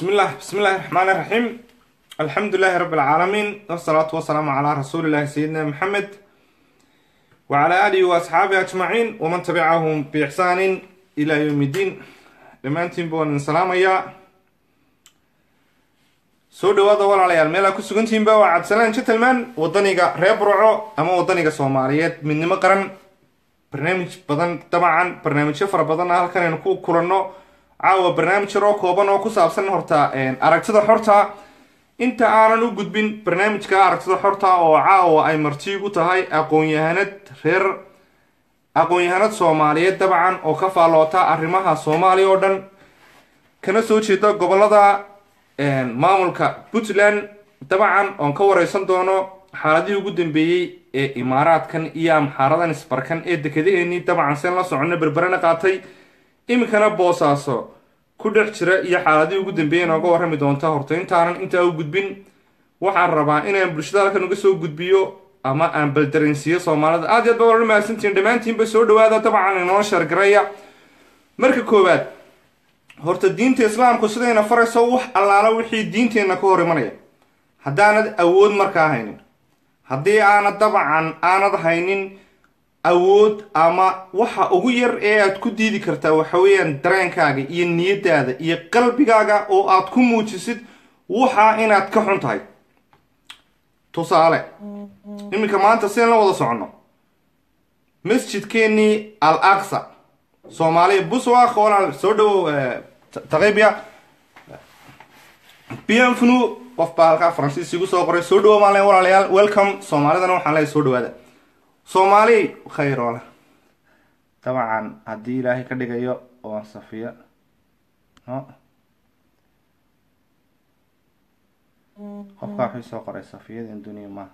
bismi llah bismi illahi raxmaan iraxiim alxamdu lilahi rabi alcaalamiin wasalaatu wasalaamu calaa rasuulillahi sayidina maxamed wacala aalihi wa asxaabihi ajmaciin waman tabicahum biixsaanin ila yowm iddiin dhammaantiinba waan idin salaamayaa soo dhawaada walaalayaal meelaa ku sugantihiinba waa cabdisalaan gentleman wadaniga reer burco ama wadaniga soomaaliyeed midnimo qaran barnaamij badan dabcan barnaamijyo fara badanna halkan aynu ku kulanno caawa barnaamij yar oo kooban oo ku saabsan horta aragtida xorta inta aanan u gudbin barnaamijka aragtida xorta oo caawa ay marti u tahay aqoon-yahanad reer aqoon-yahanad soomaaliyeed dabcan oo ka faalloota arrimaha soomaaliya oo dhan kana soo jeeda gobolada maamulka puntland dabcan oon ka wareysan doono xaaladihii ugu dambeeyey ee imaaraadkan iyo amxaaradan isbarkan ee dekedaheenii dabcan seen la socono berberena qaatay iminkana boosaaso ku dhex jira iyo xaaladihii ugu dambeeyay nooga warrami doonta horta intaanan intaa u gudbin waxaan rabaa inaan bulshada halkan uga soo gudbiyo ama aan baldaransiiyo soomaalida aad iyo aad ba wala mahadsantihiin dhammaantiinba soo dhawaada dabcan inoo sheergaraya marka koowaad horta diinta islaamku sidayna farayso wax allaala wixii diinteenna ka hor imanaya haddaanad awood markaa haynin haddii aanad dabcan aanad haynin awood ama waxa ugu yar ee aad ku diidi kartaa waxa weeyaan dareenkaaga iyo niyadaada iyo qalbigaaga oo aad ku muujisid waxa inaad ka xun tahay tusaale iminka maanta sideen la wada soconno masjidkeenii al aqsa soomaaliya buswaq walaal soo dhawow taqibya bienvenu qof baa halkaa faransiis igu soo qoray soo dhawow maan le walaalayaal welcome soomaalidana waxaan leeyahay soo dhawaada soomaali khayr ole dabcan haddii ilaahay ka dhigayo oan safiya no qofkaa waxay soo qoray safiyadin duniya maaha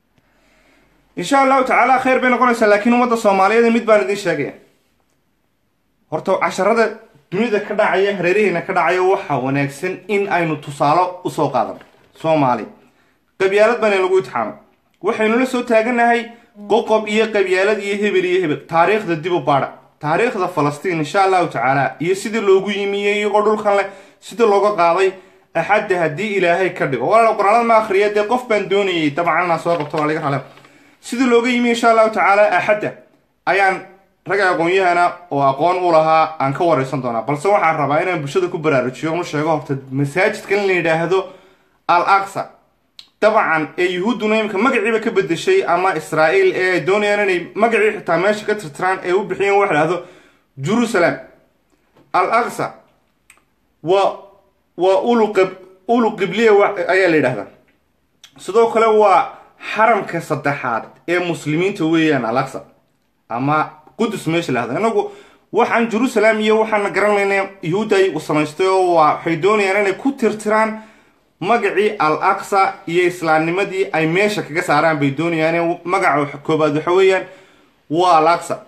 insha allahu tacaala khayr bay noqonaysaa laakiin ummadda soomaaliyeed mid baan idiin sheegaya horta casharada dunida ka dhacaya hareeraheena ka dhacaya waxaa wanaagsan in aynu tusaalo usoo qaadano soomaali qabyaalad baana lagu itixaamay waxaynu la soo taaganahay qoqob iyo qabyaalad iyo hebel iyo hebel taariikhda dib u baadha taariikhda falastiin insha allahu tacaala iyo sidii loogu yimiyey iyagoo dhulkan leh sidii looga qaaday axadda haddii ilaahay ka dhigo walaal qoraalada ma akhriya dee qof baan doonayay dabcan inaan soo qabto waa laga rale sidii looga yimiye insha allahu tacaala axadda ayaan rag aqoon-yahana oo aqoon u lahaa aan ka wareysan doonaa balse waxaan rabaa inaan bulshada ku baraarujiyo unu sheego horta masaajidkan in la yidhaahdo al aqsa dabcan ee yuhuudduna imika magaciiba ka bedeshay ama israa'iil ee ay doonayaan inay magacii xitaa meesha ka tirtiraan ee u bixiyeen waxa dhahdo jerusalem al aqsa waa waa uluqib ulu qibliya ayaa la yidhahdaa sidoo kale waa xaramka saddexaad ee muslimiinta weeyaan al aqsa ama qudus meesha la hahdo inagu waxaan jerusalem iyo waxaana garanayna yuhuudda ay samaystay oo waa waxay doonayaan inay ku tirtiraan magacii al aqsa iyo islaamnimadii ay meesha kaga saaraan bay doonayaan magaca koobaad waxa weeyaan waa al aqsa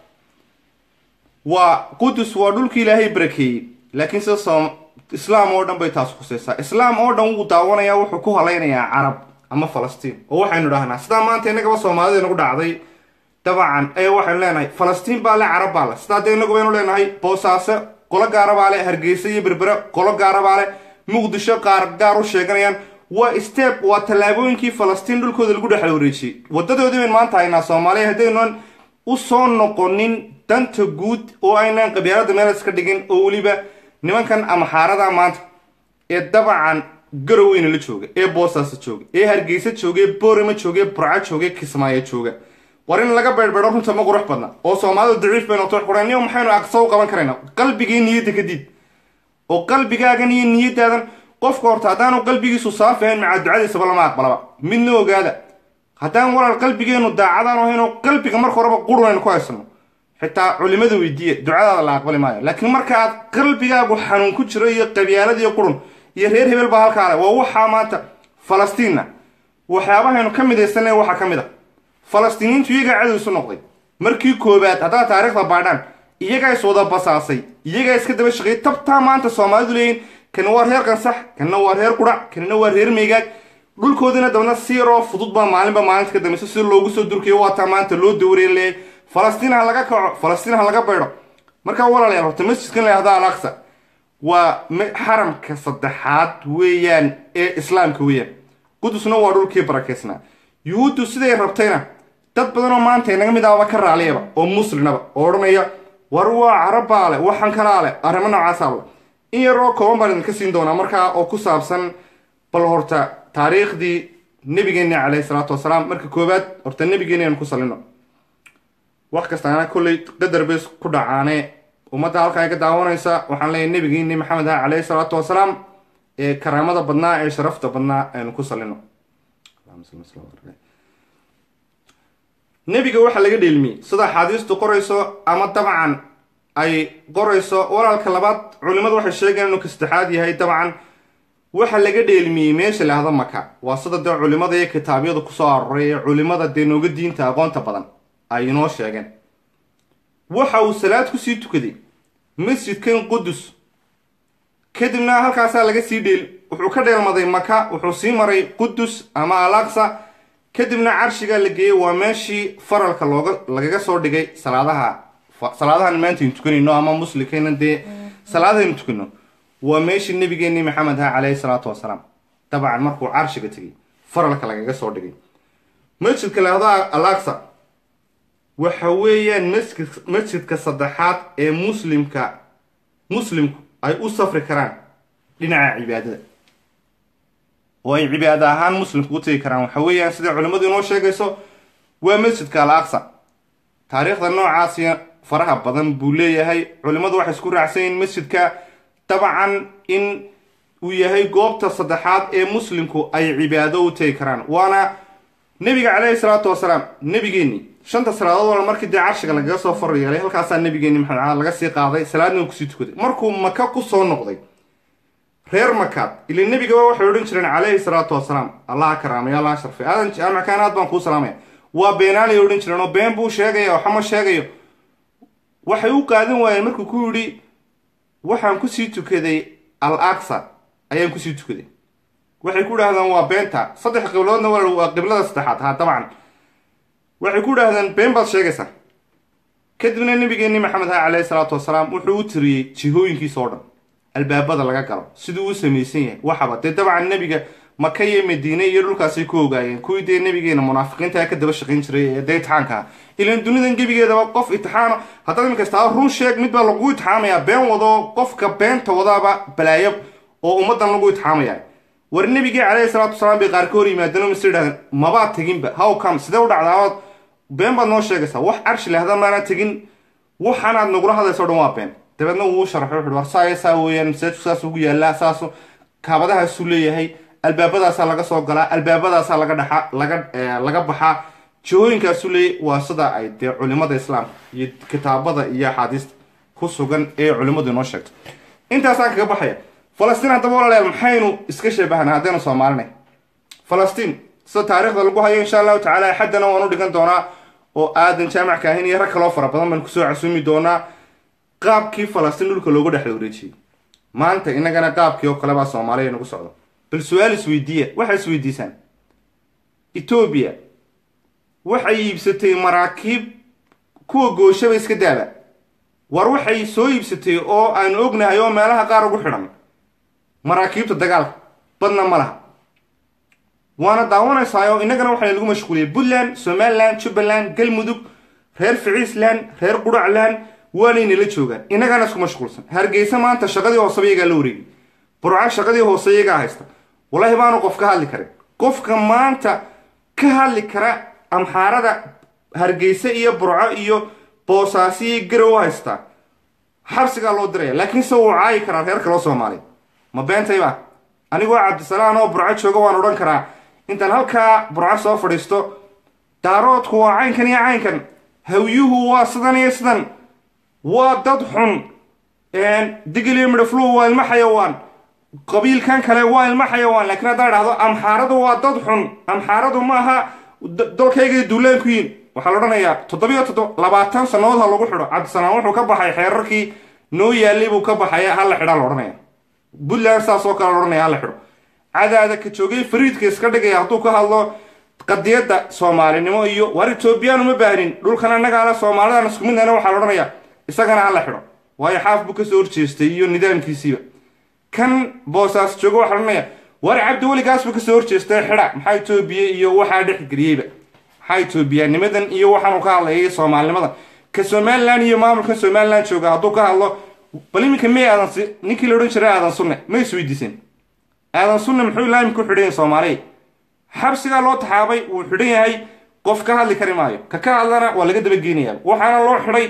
waa qudus waa dhulkii ilaahay barakeeyey laakiin sida islaam oo dhan bay taas khuseysaa islaam oo dhan wuu daawanayaa wuxuu ku halaynayaa carab ama falastiin oo waxaynu dhahnaa sidaa maanta innagaba soomaalida nagu dhacday dabcan ee waxaynu leenahay falastiin baa le carab baa le sidaa dee inagu baynu leenahay boosaaso qolo gaara baa le hargeysa iyo berbere qolo gaara baa le muqdisho qaar gaar u sheeganayaan waa step waa tallaabooyinkii falastiin dhulkooda lagu dhexla wareejiyey wadadoodii bayn maanta haynaa soomaaliya haddaynan u soo noqonin danta guud oo aynaan qabyaalada meel iska dhigin oo weliba nimankan amaxaarada maanta ee dabcan garoweyna la jooga ee boosaasa jooga ee hargeysa jooga ee boorama jooga ee burca jooga ee kismaayo jooga war in laga beedhbeedho runta ma qurux badna oo soomaalidu daciif bay noqto quraniyo maxaynu aqsa u qaban karaynaa qalbigii niyadda kadib oo qalbigaagan iyo niyadaadan qofka horta haddaanu qalbigiisu saafi ahayn macaa ducadiisaba lama aqbalaba midna ogaada haddaan walaal qalbigeenu daacadaan ahayn oo qalbiga marka horeba qurunaynu ku haysano xitaa culimada weydiiya ducadaada la aqbali maayo laakiin marka aad qalbigaagu xanuun ku jiro iyo qabyaalad iyo qurun iyo reer hebel baa halkaa le waa waxaa maanta falastiinna waxyaabahaynu ka midaysanay waxaa ka mid a falastiiniintu iyagaa cadow isu noqday markii koobaad haddaad taariikhda baadhaan iyagaa is wada basaasay iyagaa iska daba shaqeeyay tabtaa maanta soomaalidu leeyihin kana waa reer qansax kana waa reer qudhac kanina waa reer meegaag dhulkoodina dabna si yaroo fudud baa maalinba maalinta ka dambayso si loogu soo durkayo waataa maanta loo dawreen leeyay falastiin ha laga kaco falastiin ha laga baydho markaa walaalayaal horta masjidkan la yahda al aqsa waa xaramka saddexaad weeyaan ee islaamka weeyaan qudusna waa dhulkii barakeysnaa yuhuuddu siday rabtayna dad badanoo maanta inaga mid ahaba ka raaliyaba oo muslimnaba oo odhanaya war waa carabbaa leh waxaan kalaa leh arrimo noocaasa le in yar oo kooban baan idinka siin doonaa markaa oo ku saabsan bal horta taariikhdii nebigeenna caleyhi salaatu wasalaam marka koowaad horta nebigeenna aynu ku salino wax kastaana kolley qadar bays ku dhacaane ummadda halkaa iga daawanaysa waxaan leeyahay nebigeeni maxamed ah caleyhi salaatu wasalaam ee karaamada badnaa ee sharafta badnaa aynu ku salino nebiga waxaa laga dheelmiyey sida axaadiistu qorayso ama dabcan ay qorayso walaalka labaad culimadu waxay sheegeen inuu ka saddexaad yahay dabcan waxa laga dheelmiyey meesha laahda maka waa sida dee culimada iyo kitaabyadu kusoo aroray ee culimada dee nooga diinta aqoonta badan ay inoo sheegeen waxa uu salaad kusii tukaday masjidkan qudus kadibna halkaasaa laga sii dheel wuxuu ka dheelmaday maka wuxuu sii maray qudus ama alaqsa kadibna carshigaa la geeyey waa meeshii faralka looga lagaga soo dhigay salaadaha salaadahan maanta aynu tukanayno ama muslimkayna dee salaadahaynu tukano waa meeshii nabigeenii maxamed ha caleyhi salaatu wasalaam dabcan markuu carshiga tegay faralka lagaga soo dhigay masjidka lahdaa alaqsa waxa weeyaan masjid masjidka saddexaad ee muslimka muslimku ay u safri karaan dhinaca cibaadada oo ay cibaado ahaan muslimku u tegi karaan waxa weeyaan siday culimmadu inoo sheegayso waa masjidka al aqsa taariikhda noocaasi faraha badan buu leeyahay culimmadu waxay isku raacsan yihiin masjidka dabcan in uu yahay goobta saddexaad ee muslimku ay cibaado u tegi karaan waana nebiga caleyhi salaatu wasalaam nebigeenni shanta salaadood wal markii dee carshiga lagaga soo far yeelay halkaasaa nebigeenni maxamed cala laga sii qaaday salaadna kusii tukaday markuu maka ku soo noqday reer makaad ila nebigaba waxay odhan jireen caleyhi salaatu wasalaam allaha karaamay allaha sharfay aadan jaamakaan aad baan kuu salaamaya waa beenaalay odhan jireen oo been buu sheegaya waxama sheegayo waxay u qaadan waayeen markuu ku yidhi waxaan kusii tukaday al aqsa ayaan kusii tukaday waxay ku idhahdeen waa beenta saddex qibloodna waa qiblada saddexaad ha dabcan waxay ku idhahdeen been baad sheegaysaa kadibna nebigeenni maxamed ha caleyhi salaatu wasalaam wuxuu u tiriyey jihooyinkiisa oo dhan albaabada laga galo siduu u samaysan yahay waxaba dee dabcan nebiga maka iyo madiine iyo dhulkaasay ku ogaayeen kuwii dee nebigeena munaafiqiinta ka daba shaqayn jiray ee dee itixaanka ah ilan dunidan gebigeedaba qof itixaano haddaad imin kastaa run sheeg mid baa lagu itixaamaya been wado qofka beenta wadaaba balaayo oo ummadan lagu itixaamaya war nebigii caleyhi salaatu wasalaam bay qaar ka hor yimaadeen mase idhahdeen mabaad teginba how come sidee u dhacdaabaad been baad noo sheegaysaa wax carshi lahda maana tegin waxaanaad nagula hadlayso o dhan waa been dabeedna wuu sharaxay wuxu war saaya saa weeyaan masaajidku saas ugu yaallaa saasu kaabadahaasuu leeyahay albaabadaasaa laga soo galaa albaabadaasaa laga dhaxa laga laga baxaa jihooyinkaasuu leeyahy waa sida ay dee culimada islaamka iyo kitaabada iyo axaadiista ku sugan ee culimmadu inoo sheegto intaasaan kaga baxaya falastiin haddaba walaalayaal maxaynu iska sheebahanaa haddaynu soomaalinay falastiin sida taariikhda lagu hayo insha allahu tacala xaddana waan u dhigan doonaa oo aadan jaamac kaahin iyo rag kaloo fara badan baan kusoo casuumi doonaa qaabkii falastiin dhulka loogu dhex wareejiyey maanta inagana qaabkii oo kale baa soomaaliya nagu socdo bal su-aal isweydiiya waxay isweydiisaan etoobiya waxay iibsatay maraakiib kuwa gooshaba iska daaba war waxay soo iibsatay oo aanu ognahay oo meelaha qaar ugu xidhan maraakiibta dagaalka badna ma laha waana daawanaysaayoo innagana waxaa lagu mashquuliyay puntland somalilan jubbaland galmudug reer ficiisland reer quracland waanaynala joogaan innagaana isku mashquulsan hargeysa maanta shaqadii hooseba iyagaa la wareegay burca shaqadii hoose iyagaa haysta wallaahi baanu qof ka hadli karin qofka maanta ka hadli kara amxaarada hargeysa iyo burco iyo boosaasi iyo garow haystaa xabsigaa loo diraya laakiinse wuu caayi karaa reer kaloo soomaaliya ma beentayba anigoo cabdisalaan oo burco jooga waan odhan karaa intaan halkaa burco soo fadhiisto daaroodku waa caynkan iyo caynkan hawyuhu waa sidan iyo sidan waa dad xun digiliyo midhafluhu waa ilmo xayawaan qabiilkan kale waa ilmo xayawaan laakiin haddaa dhahdo amxaaradu waa dad xun amxaaradu ma aha dalkaygay duulaan ku yihin waxaa la odhanayaa toddobiyo toddob labaatan sannadood ha lagu xidho cabdisalaan wuxuu ka baxay xeerarkii noo yaalay buu ka baxaya hala xidhaa la odhanaya puntland saas oo kale la odhanaya hala xidho cadaada ka joogay fariidka iska dhigaya hadduu ka hadlo qadiyadda soomaalinimo iyo waar etoobiyaan uma baahnin dhulkan annagaana soomaalidan isku midnana waxaa la odhanaya isagana hala xidho waayo xaaf buu kasoo horjeestay iyo nidaamkiisiiba kan boosaas joogo waxaa odhanaya war cabdi weligaas buu kasoo horjeestay xidha maxaa etoobiya iyo waxaa dhexgeliyeyba maxaa etoobiyaanimadan iyo waxaanu ka hadlayay soomaalinimada ka somalilan iyo maamulka somalilan jooga hadduu ka hadlo bal iminka may aadan si ninkii la odhan jiray aadan sunne ma isweydiiseen aadan sunne muxuu laami ku xidhan yahay soomaaliya xabsigaa loo taxaabay wuu xidhan yahay qof ka hadli kari maayo ka ka hadlana waa laga dabageenaya waxaana loo xidhay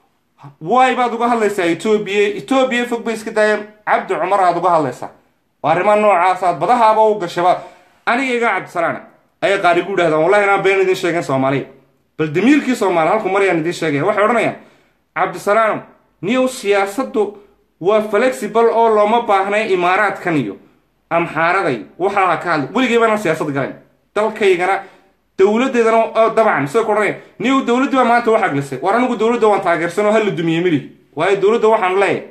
waay baad uga hadlaysaa etoobiya etoobiya fog bay iska daaya cabdi cumar aad uga hadlaysaa waa arrimaha noocaasaad badahaaba u gashaba aniga iga cabdisalaana ayay qaari gu idhahdaan wallahi inaan been idiin sheegeen soomaaliya bal damiirkii soomaali halku maryaan idiin sheegaya waxay odhanayaan cabdisalaano niyow siyaasaddu waa flexible oo looma baahnay imaaraadkan iyo amxaaraday waxaa ka hadlay weligay baana siyaasad galayn dalkaygana dowladeedana dabcan sida ku odhanaya niyow dowladdii baa maanta wax aglisay war anigu dowladda waan taageersan oo hala dumiye mili waayo dowladda waxaan leeyahay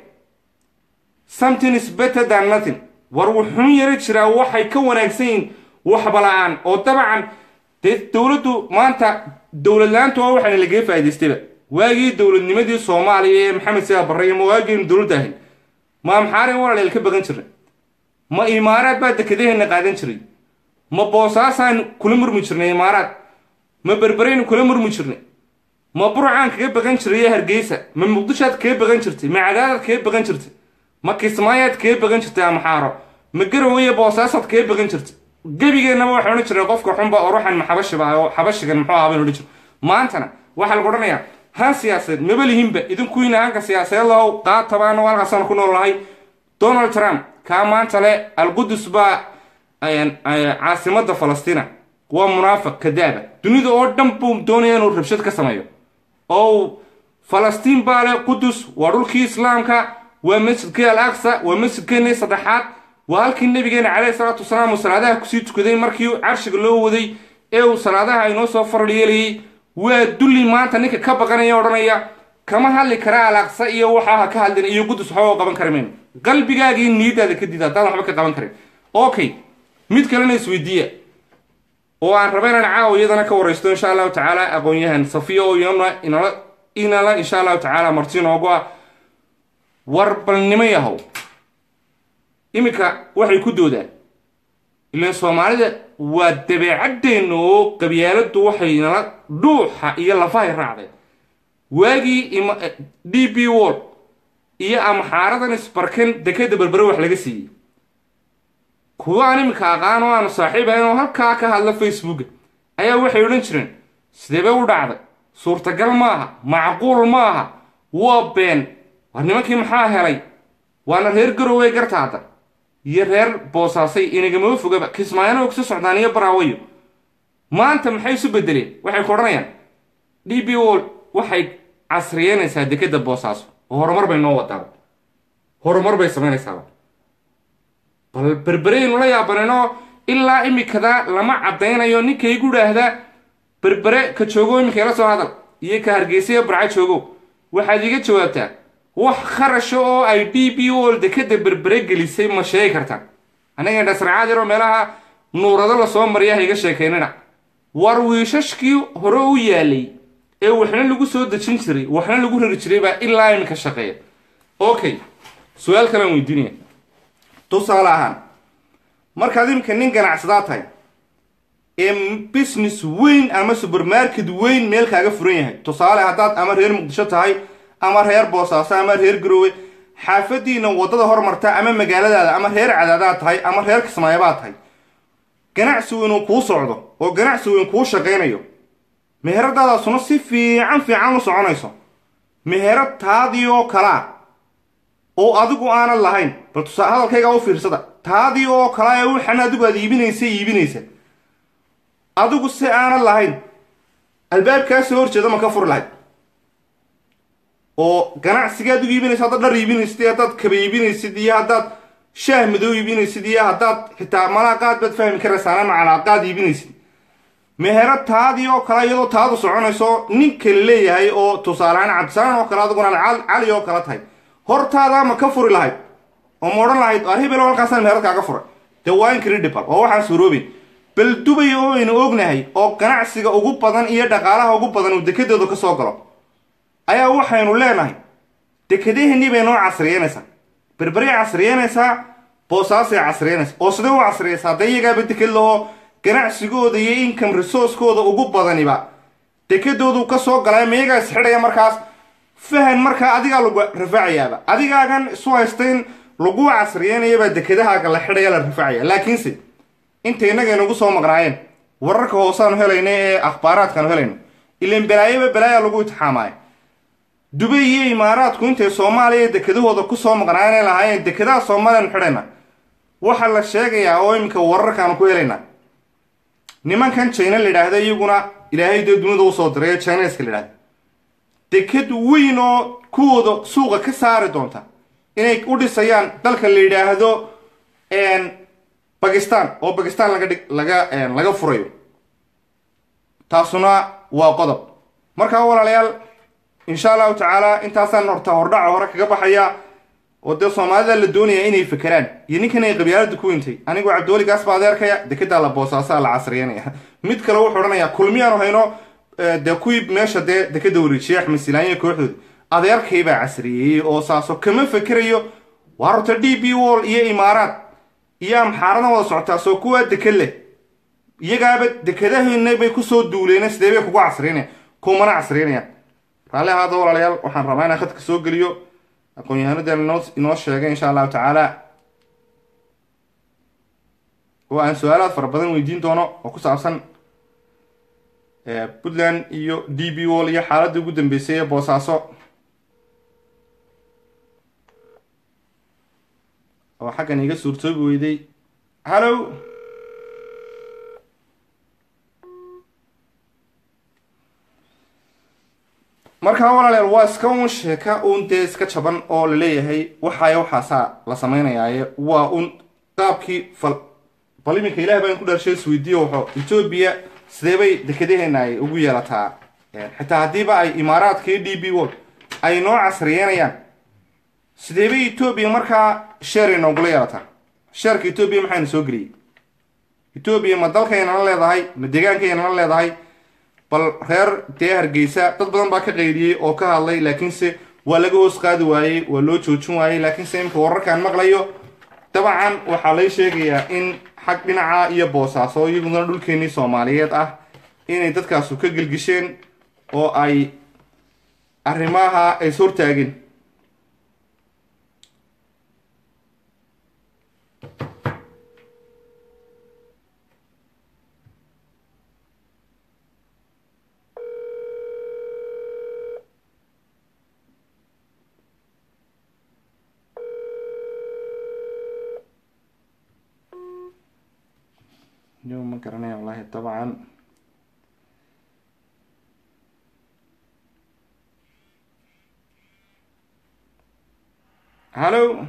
something is better than nothing war wuxuun yara jiraa waxay ka wanaagsan yihiin waxba la-aan oo dabcan dee dowladdu maanta dowlad la-aantu waa waxaana lagaga faa'idaystayba waagii dowladnimadii soomaaliya ee maxamed sidaa barre iyo ma waagiinu dowladda ahayn ma amxaarin walaaleel ka bagan jirnay ma imaaraad baa dekedaheena qaadan jiray ma boosaasaan kula murmi jirnay imaaraad ma berberaynu kula murmi jirnay ma burcaan kaga bagan jiray hargeysa ma muqdishoad kaga bagan jirtay ma cadaadaad kaga bagan jirtay ma kismaayaad kaga bagan jirtay amxaaro ma garowe boosaasaad kaga bagan jirtay gebigeennaba waxay odhan jireen qofka xunba oo ruuxan ma xabashiba oo xabashigan muxuu ahaa baynu odhan jir maantana waxaa lagu odhanayaa han siyaasadeed maba lihinba idinkuwiina hanka siyaasadeed lahow qaatabaana halkaasaan ku nool nahay donald trump kaa maanta le alqudus baa caasimada falastina waa munaafiq kadaaba dunida oo dhan buu doonaya inuu rabshad ka sameeyo oo falastiin baa le qudus waa dhulkii islaamka waa masjidkii al aqsa waa masjidkeenii saddexaad waa halkii nabigeena caleyhi salaatu wasalaam uu salaadaha kusii tukaday markii carshiga loo waday ee uu salaadaha inoo soo faral yeelayay waa dulli maanta ninka ka baqanaya odhanaya kama hadli kara al aqsa iyo waxaa ha ka hadlin iyo qudus waxba qaban kari mayno qalbigaagii niyadaada ka dida haddaan waxba ka qaban karin okay mid kalena isweydiiya oo aan raba inaan caawa iyadana ka waraysto insha allahu tacaala aqoon-yahan safiya oo iyana inala inala insha allahu tacaala marti noogu ah warbalnimo yahow iminka waxay ku doodaan ilaan soomaalida waa dabeecadeenna oo qabyaaladdu waxay nala dhuuxa iyo lafahay raacdeen waagii d b wall iyo amxaaradan isbarkan dekeda berbere wax laga siiyey kuwa aan iminka aqaan oo aanu saaxiib ahayn oo halkaa ka hadla facebooka ayaa waxay odhan jireen sideebay u dhacday suurtagal maaha macquul maaha waa been war nimankii maxaa helay waana reer garowey gartaada iyo reer boosaasay inagamaba fogaba kismaayana ogsa socdaan iyo baraawayo maanta maxay isu bedeleen waxay ku odhanayaan d b wall waxay casriyeynaysaa dekeda boosaaso oo horumar bay noo wadaaba horumar bay samaynaysaaba bal berbereynu la yaabanayno ilaa imikada lama caddaynayo ninkaygu idhaahdaa berbere ka joogo imika la soo hadal iyo ka hargeysa iyo barca joogo waxaad iiga jawaabtaa wax kharasha oo ay d b wall dekeda berbere gelisay ma sheegi kartaan anaga dhasracaad yaroo meelaha nuurado lasoo mariya ha iga sheekaynina war wiishashkii hore u yaalay ee waxna lagu soo dejin jiray waxna lagu rari jiray baa ilaa iminka shaqeeya okay su-aal kalaan weydiinaya tusaale ahaan markaad iminka nin ganacsadaa tahay ee business weyn ama supermarket weyn meel kaaga furan yahay tusaale haddaad ama reer muqdisho tahay ama reer boosaaso ama reer garoowe xaafadiina waddada hormarta ama magaaladaada ama reer cadaadaad tahay ama reer kismaayabaad tahay ganacsi weynuu kuu socdo oo ganacsi weyn kuu shaqaynayo meheradaadaasuna si fiican fiican u soconayso meherad taadii oo kalaa oo adigu aanad lahayn bal tusaa hadalkaygaa u fiirsada taadii oo kalaa ee waxan adigu aad iibinaysa iibinaysa adigu si aanad lahayn albaabkaa soo horjeeda ma ka furi lahayd oo ganacsiga adigu iibinaysa haddaad dhar iibinaysid iyo haddaad kaba iibinaysid iyo haddaad shaah madow iibinaysid iyo haddaad xitaa malaaqaad baad fahmi karaysaana macalaaqaad iibinaysid mehero taadii oo kale iyadoo taadu soconayso nin kale leeyahay oo tusaalehaan cabdisaalaan oo kale adiguna cali oo kale tahay hortaada ma ka furi lahayd oo ma odhan lahayd ar hebelo halkaasaan meherad kaaga furay dee waa incredible oo waxaan suuroobin bal dubay oo aynu ognahay oo ganacsiga ugu badan iyo dhaqaalaha ugu badan uu dekedooda ka soo galo ayaa waxaynu leenahay dekedaheenii bay noo casriyeynaysaa berberay casriyeynaysaa boosaasay casriyeynaysaa oo sidee u casriyaysaa hadda iyagaaba deked laho ganacsigooda iyo income resourcekooda ugu badaniba dekedoodu ka soo galay ma iyagaa isxidhaya markaas fahan markaa adigaa lagu rafaacayaaba adigaagan isu haysta in lagu casriyeynayabaa dekedahaaga la xidhaya la rafacaya laakiinse inta innaga inagu soo maqnaayeen wararka hoosaanu helayna ee akhbaaraadkaanu helayno ilan balaayaba balaaya lagu itixaamaayo dubay iyo imaaraadku intay soomaaliya dekedahooda kusoo maqnaayeen ay lahaayeen dekedaha soomaaliyanu xidhayna waxaa la sheegayaa oo iminka wararkaanu ku helaynaa nimankan jina la yidhaahda iyaguna ilaahay dee dunida usoo diray ee jineska la yidhahda deked weyn oo kuwooda suuqa ka saari doonta inay u dhisayaan dalka la yidhaahdo bakistan oo bakistan laga dhig laga laga furayo taasuna waa qodob markaa walaalayaal insha allahu tacaala intaasaan horta hordhaca hore kaga baxaya oo dee soomaalida la doonaya inay fekeraan iyo ninkan ay qabyaalada ku wintay anigoo cabdiweli gaas baa adeerkaya dekedaa la boosaasaa la casriyanaya mid kale wuxuu odhanayaa kulmiyaanu hayno dee kuwii meesha dee dekeda wareejiyay axmed silaanya kooxdooda adeerkay baa casriyeeyey oo saaso kama fekerayo waa horta d b wall iyo imaaraad iyo amxaaradan wada socotaa soo kuwaa deked leh iyagaaba dekedahina bay kusoo duuleen sidee bay kugu casriyanayaan kumana casriyanayaan raalli ahaada walaalayaal waxaan rabaa inaan khadka soo geliyo aqoon-yahanadeen inoo inoo sheegay insha allahu tacaala oo aan su-aalaad fara badan weydiin doono oo ku saabsan puntland iyo d b wall iyo xaaladii ugu dambeysay ee boosaaso oo xaggan iga suurtoobi weyday hallow markaa walaalayaal waa iska un sheeka un dee iska jaban oo laleeyahay waxaaya waxaasaa la samaynayaaye waa un qaabkii fal bal iminka ilaah baan ku dharshay isweydiiyo waxo etoobiya sidee bay dekedaheena ay ugu yeelataa xitaa haddiiba ay imaaraadka iyo d b wall ay noo casriyeynayaan sidee bay etoobiya markaa sheer inoogula yeelataa sheerka etoobiya maxayna soo geliyey etoobiya ma dalkaynala leedahay ma deegaankaynala leedahay bal reer dee hargeysa dad badan baa ka qaydiyey oo ka hadlay laakiinse waa laga hoos qaadi waayey waa loo joojin waayey laakiinse imika wararkaan maqlayo dabcan waxaa lay sheegayaa in xag dhinaca iyo boosaaso iyaguna dhulkeenii soomaaliyeed ah inay dadkaasu ka gelgisheen oo ay arrimaha ay is hortaageen yo ma garanaya wallahi dabcan hallo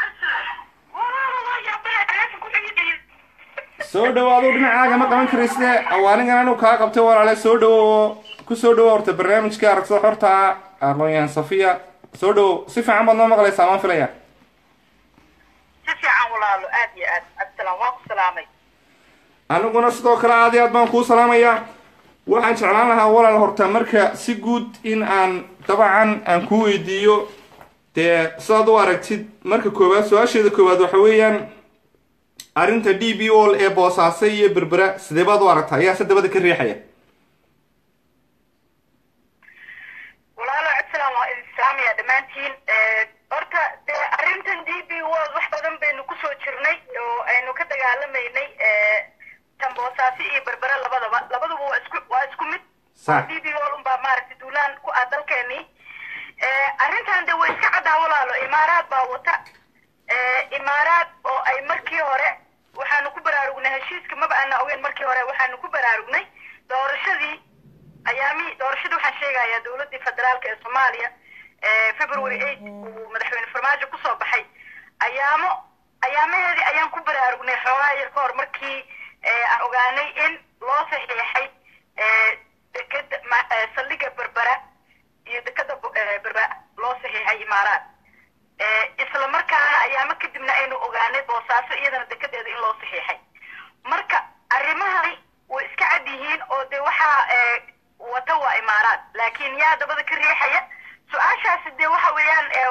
soo dhawaado dhinacaaga ma qaban karayste awaanigan anu kaa qabtay walaale soo dhawow ku soo dhawow horta barnaamijka aragsada xorta aqoon-yahan safiya soo dhawow si fiican baad noo maqlaysaa maan filaya si fiican walaalo aad iyo aad absalaan waa ku salaamay aniguna sidoo kale aad iyo aad baan kuu salaamayaa waxaan jeclaan lahaa walaal horta marka si guud in aan dabcan aan ku weydiiyo dee sidaad u aragtid marka koowaad su-aasheeda koowaad waxa weeyaan arrinta d b ol ee boosaaso iyo berbera sidee baad u aragtaa ayaa se dabada ka riixaya walaalo absalaan waa idin salaamaya dhammaantiin horta dee arrintan d b world wax badan baynu kusoo jirnay oo aynu ka dagaalamaynay tan boosaaso iyo berbera labadaba labaduba waa isku waa isku mid sax d b world unbaa maaragtay duulaan ku ah dalkeenii arrintan de way iska caddaa walaalo imaaraad baa wata imaaraad oo ay markii hore waxaanu ku baraarugnay heshiiska maba aana ogeyn markii hore waxaanu ku baraarugnay doorashadii ayaamihii doorashadii waxaan sheegayaa dowladii federaalka ee soomaaliya february eight uu madaxweyne farmaajo kusoo baxay ayaamo ayaamaheedii ayaan ku baraarugnay xoogaa yar ka hor markii aan ogaanay in loo saxiixay dekeda saldhiga berbera iyo dekeda berbera loo saxiixay imaaraad isla markaana ayaamo kadibna aynu ogaanay boosaaso iyadana dekedeeda in loo saxiixay marka arrimahani way iska cad yihiin oo de waxaa wata waa imaaraad laakiin yaa dabada ka riixaya su-aashaasi dee waxa weeyaan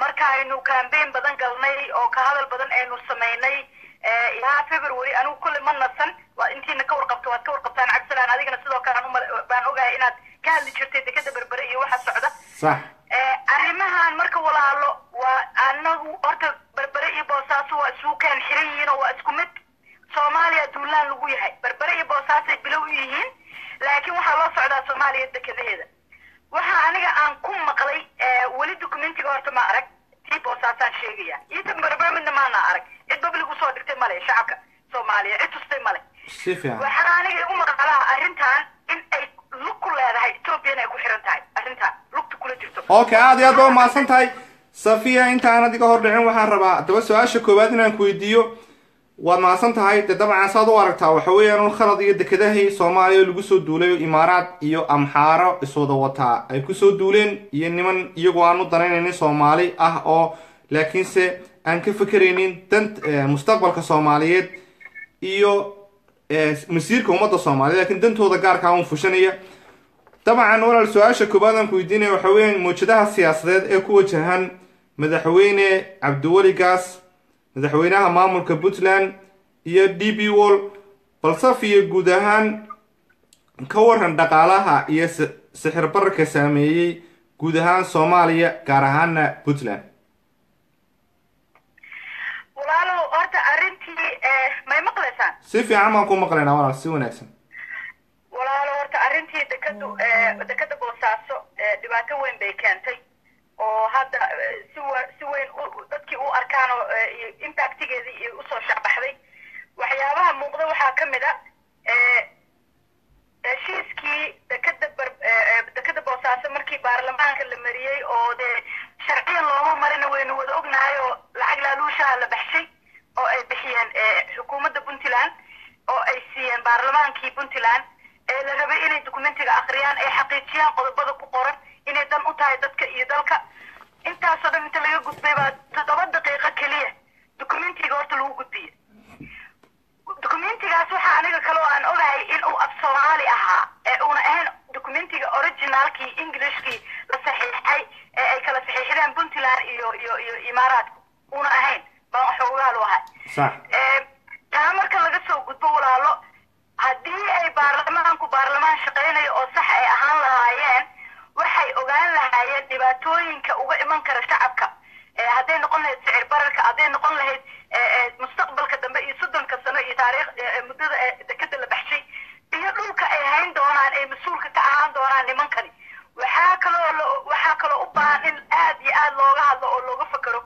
markaaynu campaign badan galnay oo ka hadal badan aynu samaynay ilaa february anigu kulle ma nasan waa intiina ka warqabto waad ka warqabtaan cabdisalaan adigana sidoo kale aan uma- baan ogahay inaad ka hadli jirtay dekeda berbere iyo waxa socda sax arrimahan marka walaalo waa anagu horta berbere iyo boosaaso waa isugu keen xiran yihiin oo waa isku mid soomaaliya duulaan lagu yahay berbere iyo boosaasay bilow u yihiin laakiin waxaa loo socdaa soomaaliya dekedaheeda waxa aniga aan ku maqlay weli documentiga horta ma arag tii boosaasaan sheegaya iyo tan berbere midna maana arag cid public usoo dhigtay male shacabka soomaaliya cid tustay male si fiican waxaa aniga igu maqalaa arrintan in ay lug ku leedahay ethoobiana ay ku xiran tahay arrintan lugta kula jirto okay aad iyo aad baa umahadsan tahay safiya intaan adiga hor dhicin waxaan rabaa haddaba su-aasha koowaad inaan ku weydiiyo waad mahadsan tahay dee dabcan saad u aragtaa waxa weeyaan un khalad iyo dekedahii soomaaliya lagu soo duulay imaaraad iyo amxaaro iswada wataa ay kusoo duuleen iyo niman iyagoo aan u danaynaynin soomaali ah oo laakiinse aan ka fekeraynin dan mustaqbalka soomaaliyeed iyo masiirka ummadda soomaaliya lakiin dantooda gaarkaa un fushanaya dabcan walaal su-aasha koowaad aan ku weydiinaya waxa weeyaan mawjadaha siyaasadeed ee ku wajahan madaxweyne cabdiweli gaas madaxweynaha maamulka puntland iyo d b wall balsafiya guud ahaan ka waran dhaqaalaha iyo sixir bararka saameeyey guud ahaan soomaaliya gaar ahaana puntland walaalow horta arrintii may maqlaysaan si fiican baan ku maqlaynaa walaal si wanaagsan walaalo horta arrintii dekadu dekada boosaaso dhibaato weyn bay keentay oo hadda si w si weyn dadkii u arkaan oo impactigeedii iyo usoo shacbaxday waxyaabaha muuqda waxaa ka mid a heshiiskii dekada bar dekada boosaaso markii baarlamaanka la mariyey oo dee sharciyan looma marina waynu wada ognahay oo lacag laaluushaha la baxshay oo ay bixiyeen xukuumadda puntland oo ay siiyeen baarlamaankii puntland ee la rabay inay documentiga akriyaan ay xaqiijiyaan qodobada ku qoran inay dan u tahay dadka iyo dalka intaasoo dhan inta laga gudbay baa toddoba daqiiqo keliya documentiga horta lagu gudbiye documentigaas waxaa aniga kaloo aan ogahay in uu af soomaali ahaa ee uuna ahayn documentiga originalkii englishkii la saxiixay ee ay kala saxiixdeen puntland iyo iyo iyo imaaraadka uuna ahayn baan waxoogaal u ahay sax taa marka laga soo gudbo walaalo haddii ay baarlamaanku baarlamaan shaqaynayo oo sax ay ahaan lahaayeen waxay ogaan lahaayeen dhibaatooyinka uga iman kara shacabka hadday noqon lahayd sicir bararka hadday noqon lahayd mustaqbalka dambe iyo soddonka sano iyo taariikh muddada dekada la baxshay iyo dhulka ay hayn doonaan ay mas-uulka ka ahaan doonaan nimankani waxaa kaloo waxaa kaloo u baahan in aad iyo aad looga hadlo oo looga fakero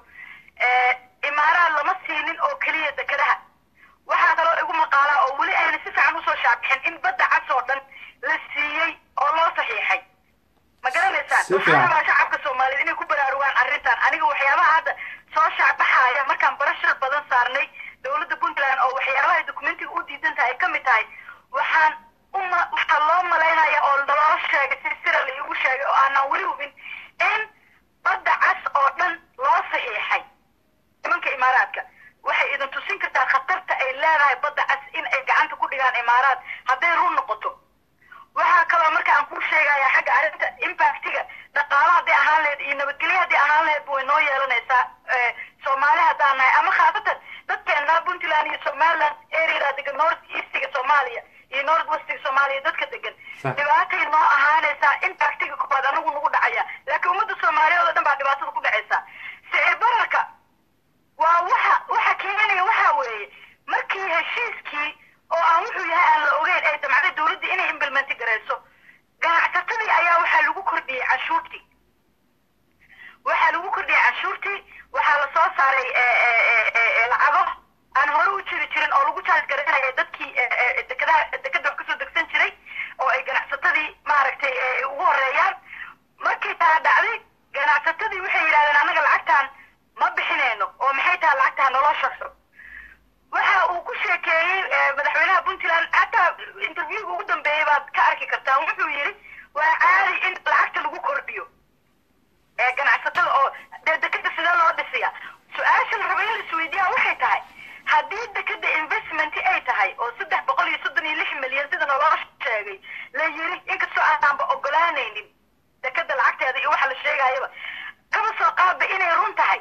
imaaraad lama siinin oo keliya dekadaha waxaa kaloo igu maqaalaa oo weli ayna si fiican usoo shaabixin in badda cas oo dhan la siiyey oo loo saxiixay ma garanaysaan waxaa rabaa shacabka soomaaliyeed inay ku baraarugaan arrintan aniga waxyaabaha hadda soo shaacbaxaya markaan barashar badan saarnay dowladda puntland oo waxyaabaha documentiga u diidan tahay ka mid tahay waxaan uma waxaa loo malaynaya oo naloo sheegay si sira laigu sheegay oo aanaan weli hubin in badda cas oo dhan loo saxiixay nimanka imaaraadka waxay idin tusin kartaa khatarta ay leedahay badda cas in ay gacanta ku dhigaan imaaraad hadday run noqoto waxaa kaloo marka aan kuu sheegaya xagga arrinta impactiga dhaqaalo hadday ahaan lahayd iyo nabadgelyo hadday ahaan lahayd way noo yeelanaysaa soomaali haddaan nahay ama khaasatan dadkeena puntland iyo somaliland area degan north eastiga soomaaliya iyo north westiga soomaaliya dadka degan dhibaatay noo ahaanaysaa impactiga kubaad anagu nagu dhacaya laakiin ummadda soomaaliyeed oo dhan baa dhibaatada ku dhacaysa sicir bararka waa waxa waxa keenaya waxa weeye markii heshiiskii oo aan wuxuu yahay aan la ogeyn ay damcday dowladda inay implementi garayso ganacsatadii ayaa waxaa lagu kordhiyey canshuurtii waxaa lagu kordhiyey canshuurtii waxaa la soo saaray lacago aan hore u jiri jirin oo lagu jaaj garaynaya dadkii dekadaha dekada wax kasoo degsan jiray oo ay ganacsatadii maaragtay ugu horeeyaan markii taa dhacday ganacsatadii waxay yidhahdeen annaga lacagtaan ma bixinayno oo maxay tahay lacagtaa naloo shaqso waxa uu ku sheekeeyey madaxweynaha puntland hataa interviewga ugu dambeeyey baad ka arki kartaa wuxuu yidhi waa caadi in lacagta lagu kordhiyo ganacsatada oo dee dekada sidee loo dhisiya su-aasha la raba in la isweydiiyaa waxay tahay haddii dekada investment ay tahay oo saddex boqol iyo soddon iyo lix milyan sida naloo sheegay la yiri inkastoo aanaanba ogolaanaynin dekada lacagteeda iyo waxa la sheegayaba kaba soo qaadba inay run tahay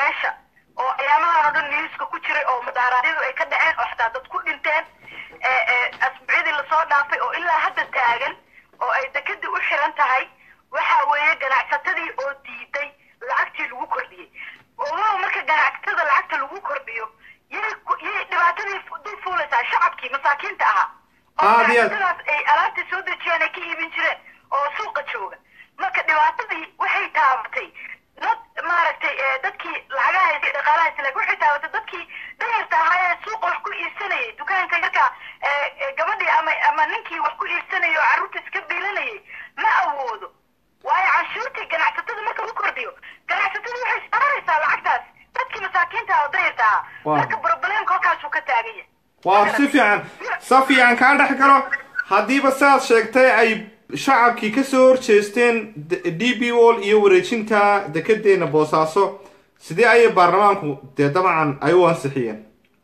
meesha oo ayaamahan oo dhan newska ku jiray oo mudaharaadyadu ay ka dhaceen oo xataa dad ku dhinteen asbuucyadii lasoo dhaafay oo ilaa hadda taagan oo ay dekadii u xiran tahay waxa weeye ganacsatadii oo diiday lacagtii lagu kordhiyey ogow marka ganacsatada lacagta lagu kordhiyo yay yay dhibaatadii dul fuulaysaa shacabkii masaakiinta ahaa oo Aad iyo aad. ganacsatadaas ay alaabta soo dejiyeen ay ka iibin jireen oo suuqa jooga marka dhibaatadii waxay taabatay dad maaragtay ee dadkii lacagaha haystay dhaqaalaha haystay laakiin waxay taabatay dadkii danyarta ahaa ee suuqa wax ku iibsanayay dukaanka yarka ee ee gabadhii ama ama ninkii wax ku iibsanayay oo carruurta iska biilanayay ma awoodo waayo canshuurtii ganacsatada marka lagu kordhiyo ganacsatada waxay saaraysaa lacagtaas dadkii masaakiinta ah oo danyarta ahaa Waaw. marka problemka halkaasuu ka taagan yahay waa si fiican si fiican kaa dhex galo haddiiba sidaad sheegtay ay shacabkii ka soo horjeesteen d- d b wall iyo wareejinta dekedeena boosaaso sidee ayay baarlamaanku dee dabcan ay u ansixiyeen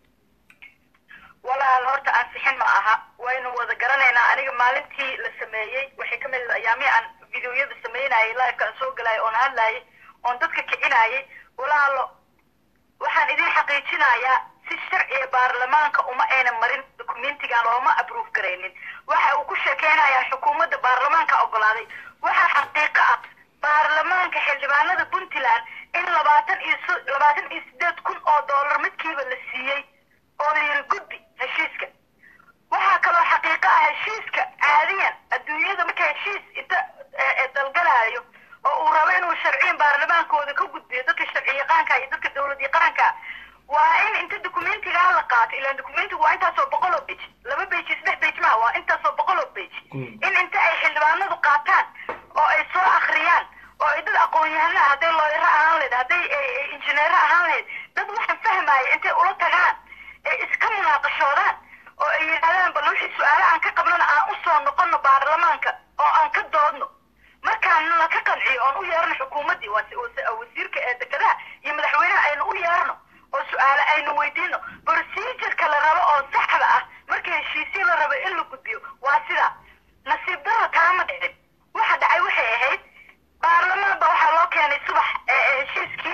walaal horta ansixin ma aha waynu wada garanaynaa aniga maalintii la sameeyey waxay ka mid ayaamihii aan videoyada sameynayay liveka aan soo galayay oon hadlayay oon dadka kicinayay walaalo waxaan idin xaqiijinayaa si sharciga baarlamaanka uma ayna marin dokumentigan looma approve garaynin waxa uu ku sheekeynayaa xukuumadda baarlamaanka ogolaaday waxaa xaqiiqo ah baarlamaanka xildhibaanada puntland in labaatan iyo so- labaatan iyo sideed kun oo dollar midkiiba la siiyey oo la yiri gudbi heshiiska waxaa kaloo xaqiiqo ah heshiiska caadiyan adduunyada marka heshiis inta eh, eh, dalgalaayo oo uu rabo inuu sharciyin baarlamaankooda ka gudbiyo dadka sharci yaqaanka iyo dadka dowlad yaqaanka waa in inta dokumentigaa la qaato ilaan dokumentigu waa intaasoo boqol oo page laba page saddex page maha waa intaasoo boqol oo page in inta ay xildhibaanadu qaataan oo ay soo akhriyaan oo ay dad aqoon-yahana hadday looyaro ahaan lahayd hadday eh, eh, injineero ahaan lahayd dad waxaan fahmaya intay ula tagaan ay iska munaaqashoodaan oo ay yidhahdaan bal wixii su-aale aan ka qabnana aan u soo noqono baarlamaanka oo aan ka doodno markaan la ka qanciyo oon u yeerno xukuumaddii waa si- wasi- wasiirka ee dekedaha iyo madaxweynaha aynu u yeerno oo su-aale aynu weydiino procedureka la rabo oo saxda ah marka heshiisyo la rabo in la gudbiyo waa sidaa nasiib daro taama dhicin waxa dhacay waxay ahayd baarlamaan ba waxaa loo keenay subax ee ee heshiiskii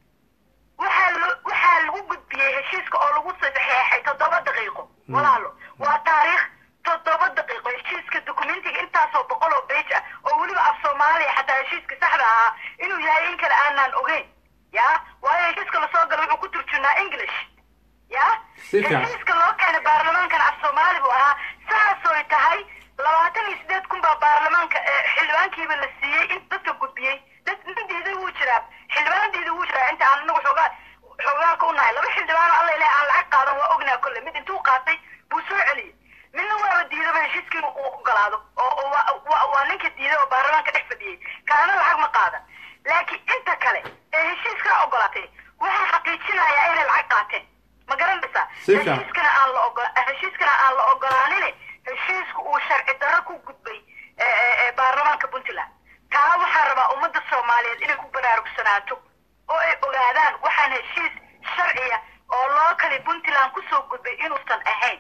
waxaa lo- waxaa lagu gudbiyey heshiiska oo lagu saxeexay toddoba daqiiqo walaalo waa taariikh toddoba daqiiqo heshiiska dokumentiga intaasoo boqol oo page ah oo weliba af soomaaliya xataa heshiiska saxda ahaa inuu yahay in kale aanaan ogeyn ya waayo heshiiska lasoo galo wuxuu ku turjunaa english ya Si fiican. heshiiska loo keenay baarlamaankana af soomaali buu ahaa saasoy tahay labaatan iyo sideed kun baa baarlamaanka ee xildhibaankiiba la siiyey in dadka gudbiyey dad nin diiday wuu jiraa xildhibaan diiday wuu jiraa inta aan anagu xoogaa xoogaalka u nahay laba xildhibaan oo alla ilahay aan lacag qaadan waa ognaa kolle mid intuu qaatay buu soo celiyey midna waaba diidaba heshiiskii inuu u ogolaado oo oo waa- waa- waa ninka diiday oo baarlamaanka dhex fadhiyey kaana lacag ma qaadan laakiin inta kale ee heshiiskaa ogolaatay waxaa xaqiijinayaa inay lacag qaateen ma garanaysaa Si fiican. heshiiskana aan la ogo heshiiskana aan la ogolaanin heshiisku uu sharci darro ku gudbay ee, ee, ee, baarlamaanka puntland taa waxaa rabaa ummadda soomaaliyeed inay ku baraarugsanaato oo ay ogaadaan waxaan heshiis sharciya oo loo kali puntland kusoo gudbay inuusan ahayn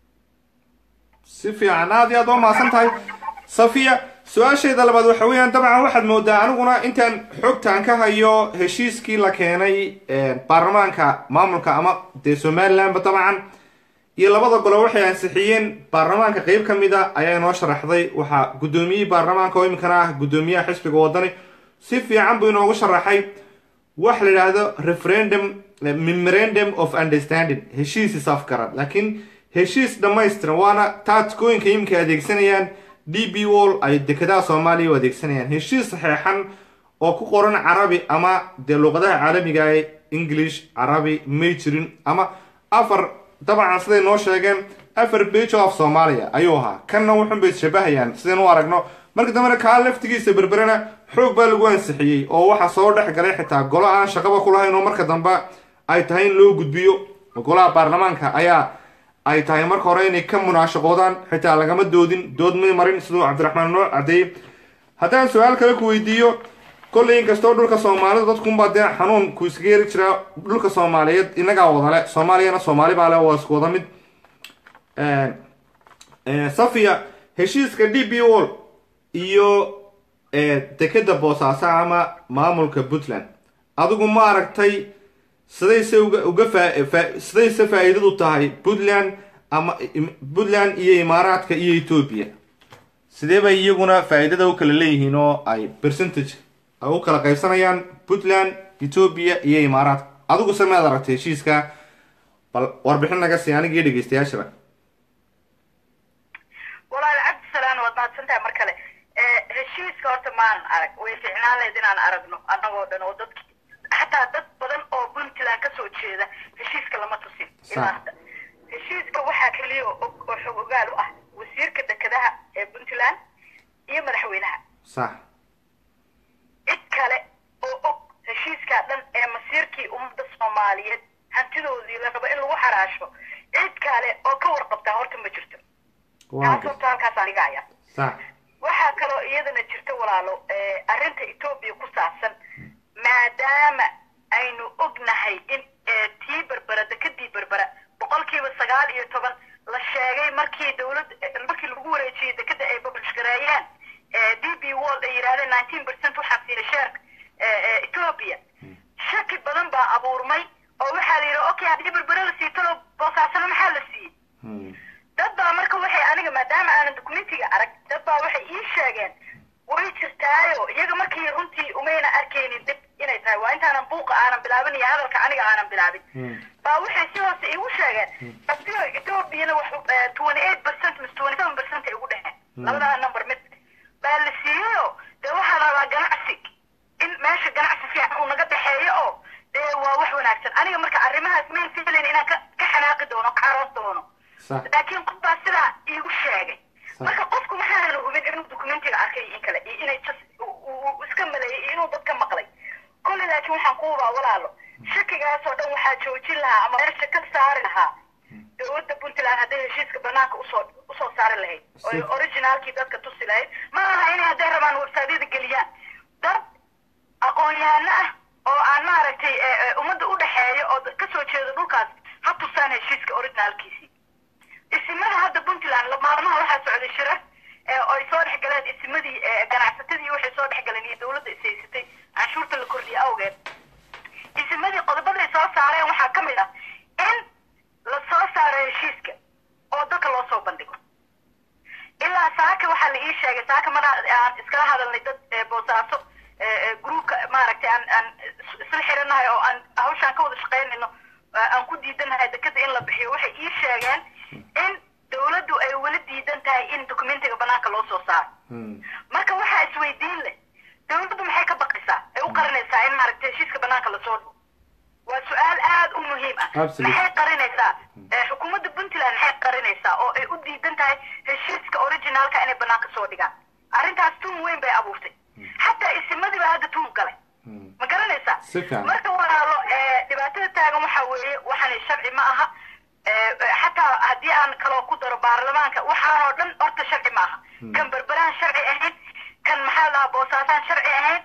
si fiican aad iyo aad waa mahadsan tahay safiya su-aasheeda labaad waxa weeyaan dabcan waxaad moodaa aniguna intaan xogtaan ka hayo heshiiskii la keenay ee, baarlamaanka maamulka ama dee somalilandba dabcan iyo labada gole waxay ansixiyeen baarlamaanka qeyb ka mid a ayaa inoo sharaxday waxaa guddoomiyihii baarlamaanka oo iminkana ah guddoomiyaha xisbiga wadani si fiican buu inoogu sharaxay wax la yidhaahdo referendum memorandum of understanding heshiis isafgarad laakiin heshiis dhammaystiran waana taadkooyinka imika adeegsanayaan d b wall ay dekedaha soomaaliya u adeegsanayaan heshiis saxeexan oo ku qoran carabi ama dee luqadaha caalamiga ee english carabi may jirin ama afar dabcan siday noo sheegeen afar bage of soomaaliya ayuu ahaa kanna wuxun bay ishabahayaan sidaynu u aragno marka dambena kaa laftigiisa berberena xoog baa lagu ansixiyey oo waxaa soo dhex galay xitaa golo aan shaqaba ku lahayn oo marka dambe ay tahay in loo gudbiyo golaha baarlamaanka ayaa ay tahay marka hore inay ka munaashaqoodaan xitaa lagama doodin dood may marin siduu cabdiraxmaan noo cadeeyey haddaan su-aal kale ku weydiiyo kolley inkastoo dhulka soomaalida dadkunbaa dee xanuun ku iskaga heri jiraa dhulka soomaaliyeed inagaa wadale soomaaliyana soomaali baa le waa isku wada mid safiya heshiiska d b wall iyo dekeda boosaaso ama maamulka puntland adigu ma aragtay sidayse uga uga faa- faa- sidayse faa'iidadu tahay puntland ama im- puntland iyo imaaraadka iyo etoobiya sidee bay iyaguna faa'iidada u kala leeyihiin oo ay percentage ay u kala qaybsanayaan puntland etoobiya iyo imaaraadka adigu se maad aragtay heshiiska bal warbixin naga sii anigii dhegeystayaashaba walaal cabdisalaan waad mahadsantahay mar kale Eh, heshiiska horta maan arag way fiicnaan lahayd inaan aragno annagoo dhan oo dadki xataa dad badan oo puntland kasoo jeeda heshiiska lama tusin ilaa Sax. hadda heshiiska waxaa keliya oo og oo xog ogaal u ah wasiirka dekedaha ee puntland iyo madaxweynaha sax cid kale oo og heshiiskaa dhan ee masiirkii ummadda soomaaliyeed hantidoodii la rabo in lagu xaraasho cid kale oo ka warqabtaa horta ma jirto waa taas gartay horta halkaasaan dhigaya sax waxaa kaloo iyadana jirta walaalo eh, arrinta etoobiya ku saabsan maadaama aynu ognahay in eh, tii berbera dekadii berbera boqolkiiba sagaal iyo toban la sheegay markii dowlad eh, markii lagu wareejiyey dekada ay bablish gareeyeen eh, d b world ay yidhahdeen nineteen percent waxaa siiyey sheerka eh, eh, etoobiya shaki badan baa abuurmay oo waxaa la yidhi okay haddii berbera la siito lo boosaasana maxaa la siiyey Hmm. dad baa marka waxay aniga maadaama aanan dokumentiga arag dad baa waxay ii sheegeen way jirtaayo iyaga markii runtii umayna arkaynin dib inay tahay waa intaanan buuqa aanan bilaabin iyo hadalka aniga aanan bilaabin Hmm. baa waxay si hoose iigu sheegeen abdio etoobiyana wax twenty eight percent mise twenty seven percent ay ugu dheheen labadaa number mid baa la siiyeyo dee waxaa la rabaa ganacsi in meesha ganacsi fiican uu naga dhexeeyo oo dee waa wax wanaagsan aniga marka arrimahaas mayn filayn inaan ka ka xanaaqi doono ka caroos doono sax laakiin qof baa sidaa iigu sheegay Sax. marka qofku maxaana hubin inuu dokumentiga arkay iyo in kale iyo inay just uu- uu uu iska maleeyay iyo inuu dadka maqlay kolley laakiin waxaan ku hubaa walaalo shakigaasoo dhan waxaa joojin lahaa ama meesha ka saari lahaa dowladda puntland hadday heshiiska banaanka usoo usoo saari lahayd oo Si- originaalkii dadka tusi lahayd ma aha inay hadday rabaan websaadyada geliyaan dad aqoon-yahano ah oo aan maaragtay eh, eh, ummadda u dhexeeya oo ka soo jeeda dhulkaas ha tusaan heshiiska originaalkiisii isimada hadda puntland la- maalmaha waxaa socday shirar ee oo ay soo dhex galeen isimadii ee ganacsatadii waxay soo dhex galeen iyo dowladda ishaysatay canshuurta la kordhiyey awgeed isimadii qodobaday soo saareen waxaa ka mid ah in la soo saaro heshiiska oo dadka loo soo bandhigo ilaa saaka waxaa la ii sheegay saaka mar aan iskala hadalnay dad ee boosaaso ee, ee, gruupka maaragtay aan aan is- isla xiranahay oo aan hawshaan ka wada shaqaynayno ee, aan ku diidanahay dekada in la bixiyo waxay ii sheegeen in dowladdu ay weli diidan tahay in dokumentiga banaanka loo soo saaro Hmm. marka waxaa isweydiin leh dowladdu maxay ka baqaysaa ay u qarinaysaa in maaragtay heshiiska banaanka lasoo dhigo waa su-aal aad u muhiim ah Absolutely. maxay qarinaysaa Eh, xukuumadda puntland maxay qarinaysaa oo ay u diidan tahay heshiiska originaalka inay banaanka soo dhigaan arrintaas tuun weyn bay abuurtay xataa isimadii baa hadda tuun galay Hmm. ma garanaysaa Si fiican. marka walaalo eh, dhibaatada taagan waxaa weeye waxaan sharci ma aha Eh, eh, xataa haddii aan kaloo ku daro baarlamaanka waxaanoo dhan horta sharci ma aha kan berberaan sharci ahayn kan maxaa la dhahaa boosaasaan sharci ahayn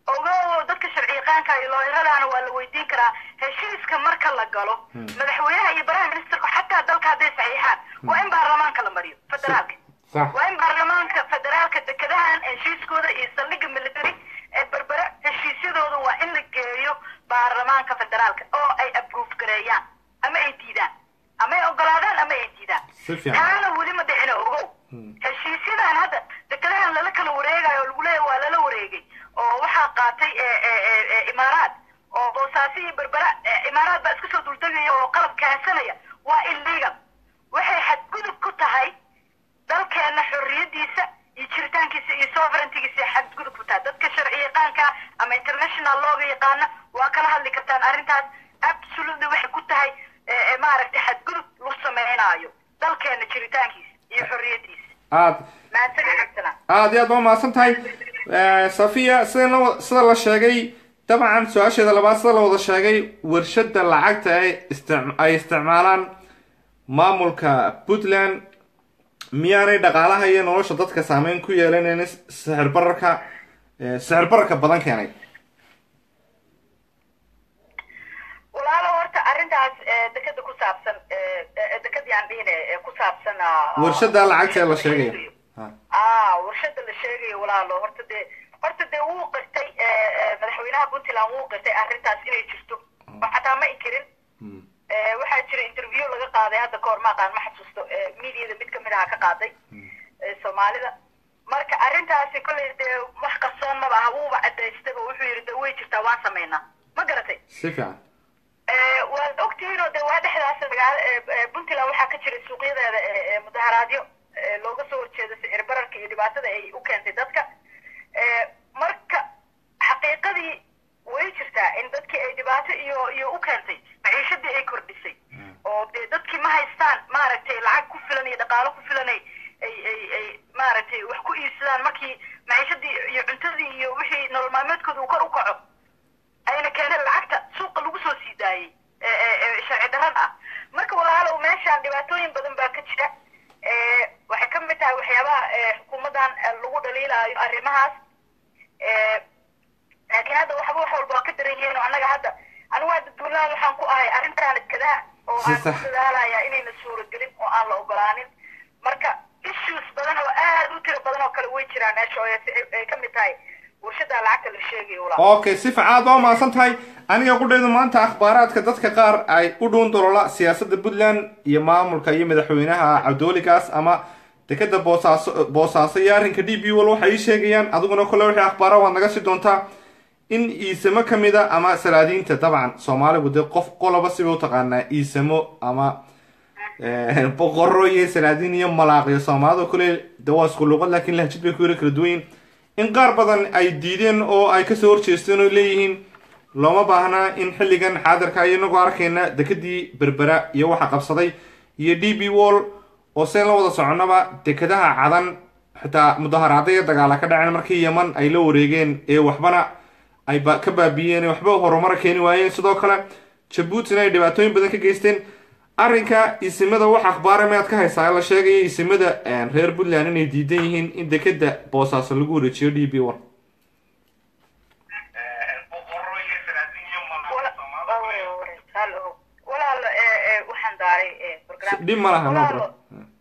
ogo dadka sharci yaqaanka iyo looyaradaana waa la weydiin karaa heshiiska marka la galo madaxweynaha iyo prime ministerku xataa dalka hadday saxiixaan waa in baarlamaanka la mariyo federaalka sax waa in baarlamaanka federaalka dekedahan heshiiskooda iyo saldhigga military ee berbere heshiisyadooda waa in la geeyo baarlamaanka federaalka oo ay approve gareeyaan ama ay diidaan ama ay ogolaadaan ama ay diidaan Si fiican. taana weli ma dhicino ogow heshiisyadan hadda dekedahan lala kala wareegayo oo lagu leeyahay waa lala wareegay oo waxaa qaatay e- e- e- e- imaaraad oo boosaaso iyo berbera e, imaaraad baa iska soo duldegaya oo qalab keensanaya waa illegal waxay xadgudub ku tahay dalkeena xorriyadiisa iyo jiritaankiisa iyo sovereigntigiisa ay xadgudub ku tahay dadka sharci yaqaanka ama international looga yaqaana waa kala hadli kartaan arrintaas absolutely waxay ku tahay e- e, maaragtay xadgudub lagu sameynaayo dalkeena jiritaankiisa iyo xorriyadiisa aad mahadsanid cabdisalaan aad iyo aad baa mahadsan tahay Eh, safiya sida la sida la sheegay dabcan su-aasheeda labaad sida la wada sheegay warshada lacagta ay istic- ay isticmaalaan maamulka puntland miyaanay dhaqaalaha iyo nolosha dadka saameyn ku yeelanaynin sixir bararka eh, sixir bararka badan keenay walaalo horta arrintaas eh, dekeda ku saabsan eh, eh, dekadii aan dhihine ee ku saabsan ah, warshada lacagta ee la sheegayo Ha. ah warshada la sheegayo walaalo horta dee horta dee wuu qirtay eh, eh, madaxweynaha puntland wuu qirtay arrintaas inay jirto oo xataa ma ka hor ma aqaan ma xasuusto mediada mid kamid aha ka qaaday soomaalida marka arrintaasi kolley dee wax qarsoon maba aha wuuba cadaystaba wuxuu yidhi de way jirtaa waan samaynaa ma garatay si fiican waad ogtihiin oo de waa dhexdaas magaala puntland waxaa ka jiray suuqyadeeda mudaharaadyo looga soo horjeedo sicir bararka iyo dhibaatada ay u keentay dadka marka xaqiiqadii way jirtaa in dadkii ay dhibaato iyo iyo u keentay maciishadii ay kordhisay oo dee dadkii ma haystaan maaragtay lacag ku filan iyo dhaqaalo ku filan ay ay ay ay maaragtay wax ku iibsadaan markii maciishadii iyo cuntadii iyo wixii nolol maalmeedkooda uu kor u kaco ayna keeneen lacagta suuqa lagu soo sii daayey sharci darrada ah marka walaalow meeshaan dhibaatooyin badan baa ka jira waxay ka mid tahay waxyaabaha xukuumaddan lagu dhaliilaayo arrimahaas laakiin hadda waxba wax walba waa ka daran yihiin oo annaga hadda anigu hadda duulaan waxaan ku ahay arrintaan iskadaa oo aan ku dadaalaya inayna suuragelin oo aan la ogolaanin marka issues badan oo aad u tiro badan oo kale way jiraan meesha oo ay ka mid tahay warshada lacagta la sheegayo walaa okay si fiican aad baa umahadsan tahay aniga qudhaydu maanta akhbaaraadka dadka qaar ay u dhuun dolola siyaasadda puntland iyo maamulka iyo madaxweynaha cabdooligaas ama dekeda boosaaso boosaaso iyo arrinka d b wal waxay ii sheegayaan adiguna kole wixii akhbaara waad naga sii doontaa in iisamo ka mid a ama salaadiinta dabcan soomaaligu dee qof qoloba siba u taqaanaa iisamo ama boqoro iyo salaadiin iyo malaaqyo soomaalida kule de waa isku luuqad laakiin lahjid bay ku yara kala duwan yihin in qaar badan ay diideen oo ay kasoo horjeesteen oo leeyihiin looma baahnaa in xilligan xaadirka inagoo arkayna dekadii berbera iyo waxa qabsaday iyo d b wall oo seen la wada soconaba dekadaha cadan xitaa mudaharaada iyo dagaala ka dhaceen markii yeman ay la wareegeen ee waxbana ay ka baabiyeen ee waxba horumara keeni waayeen sidoo kale jabuutina ay dhibaatooyin badan ka geysteen arrinka isimada wax akhbaara miyaad ka haysaa la sheegaya isimada reer puntland inay diidan yihiin in dekeda boosaaso lagu wareejiyo d b one walaalo waxaan daaray dhib ma laha no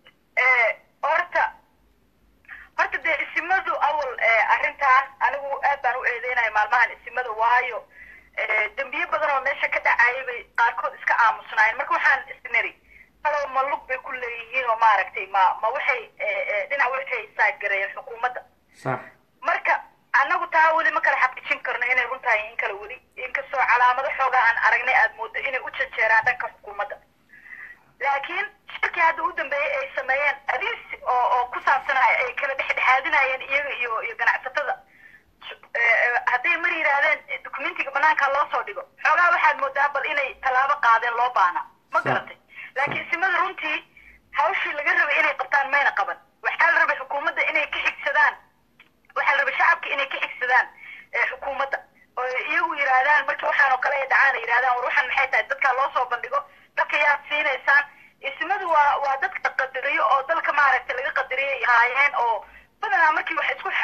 horta horta dee isimadu awal arrintan anigu aad baan u eedeynaya maalmahan isimada waayo dembiye badan oo meesha ka dhacayay bay qaarkood iska aamusnaayeen marka waxaan isniri halow ma lug bay ku leeyihiin oo maaragtay ma ma waxay dhinac waxay saagareeyeen xukuumadda sax marka annagu taa weli ma kala xaqiijin karno inay run tahay in kale weli inkastoo calaamado xoogaa aan aragnay aad moodo inay u jejeeraan dhanka xukuumadda laakiin shirkii hadda u dambeeyey ay sameeyeen adiis oo oo ku saabsanaya ay kala dhexdhexaadinayeen iyaga iyo iyo ganacsatada hadday mar yidhaahdeen documentiga banaanka loo soo dhigo xoogaa waxaad moodaa bal inay tallaabo qaadeen loo baana ma garatay laakiin isimada runtii hawshii laga rabay inay qabtaan mayna qaban waxaa la rabay xukuumadda inay ka xigsadaan waxaa la rabay shacabka inay ka xigsadaan xukuumadda oo iyagu yidhaahdaan markii waxaan oo kale ay dhacaan ay yidhahdaan war waxaan maxay tahay dadkaa loo soo bandhigo dadka yaad siinaysaan isimadu waa waa dadka qadariyo oo dalka maaragtay laga qadariyay ahaayeen oo badanaa markii wax isku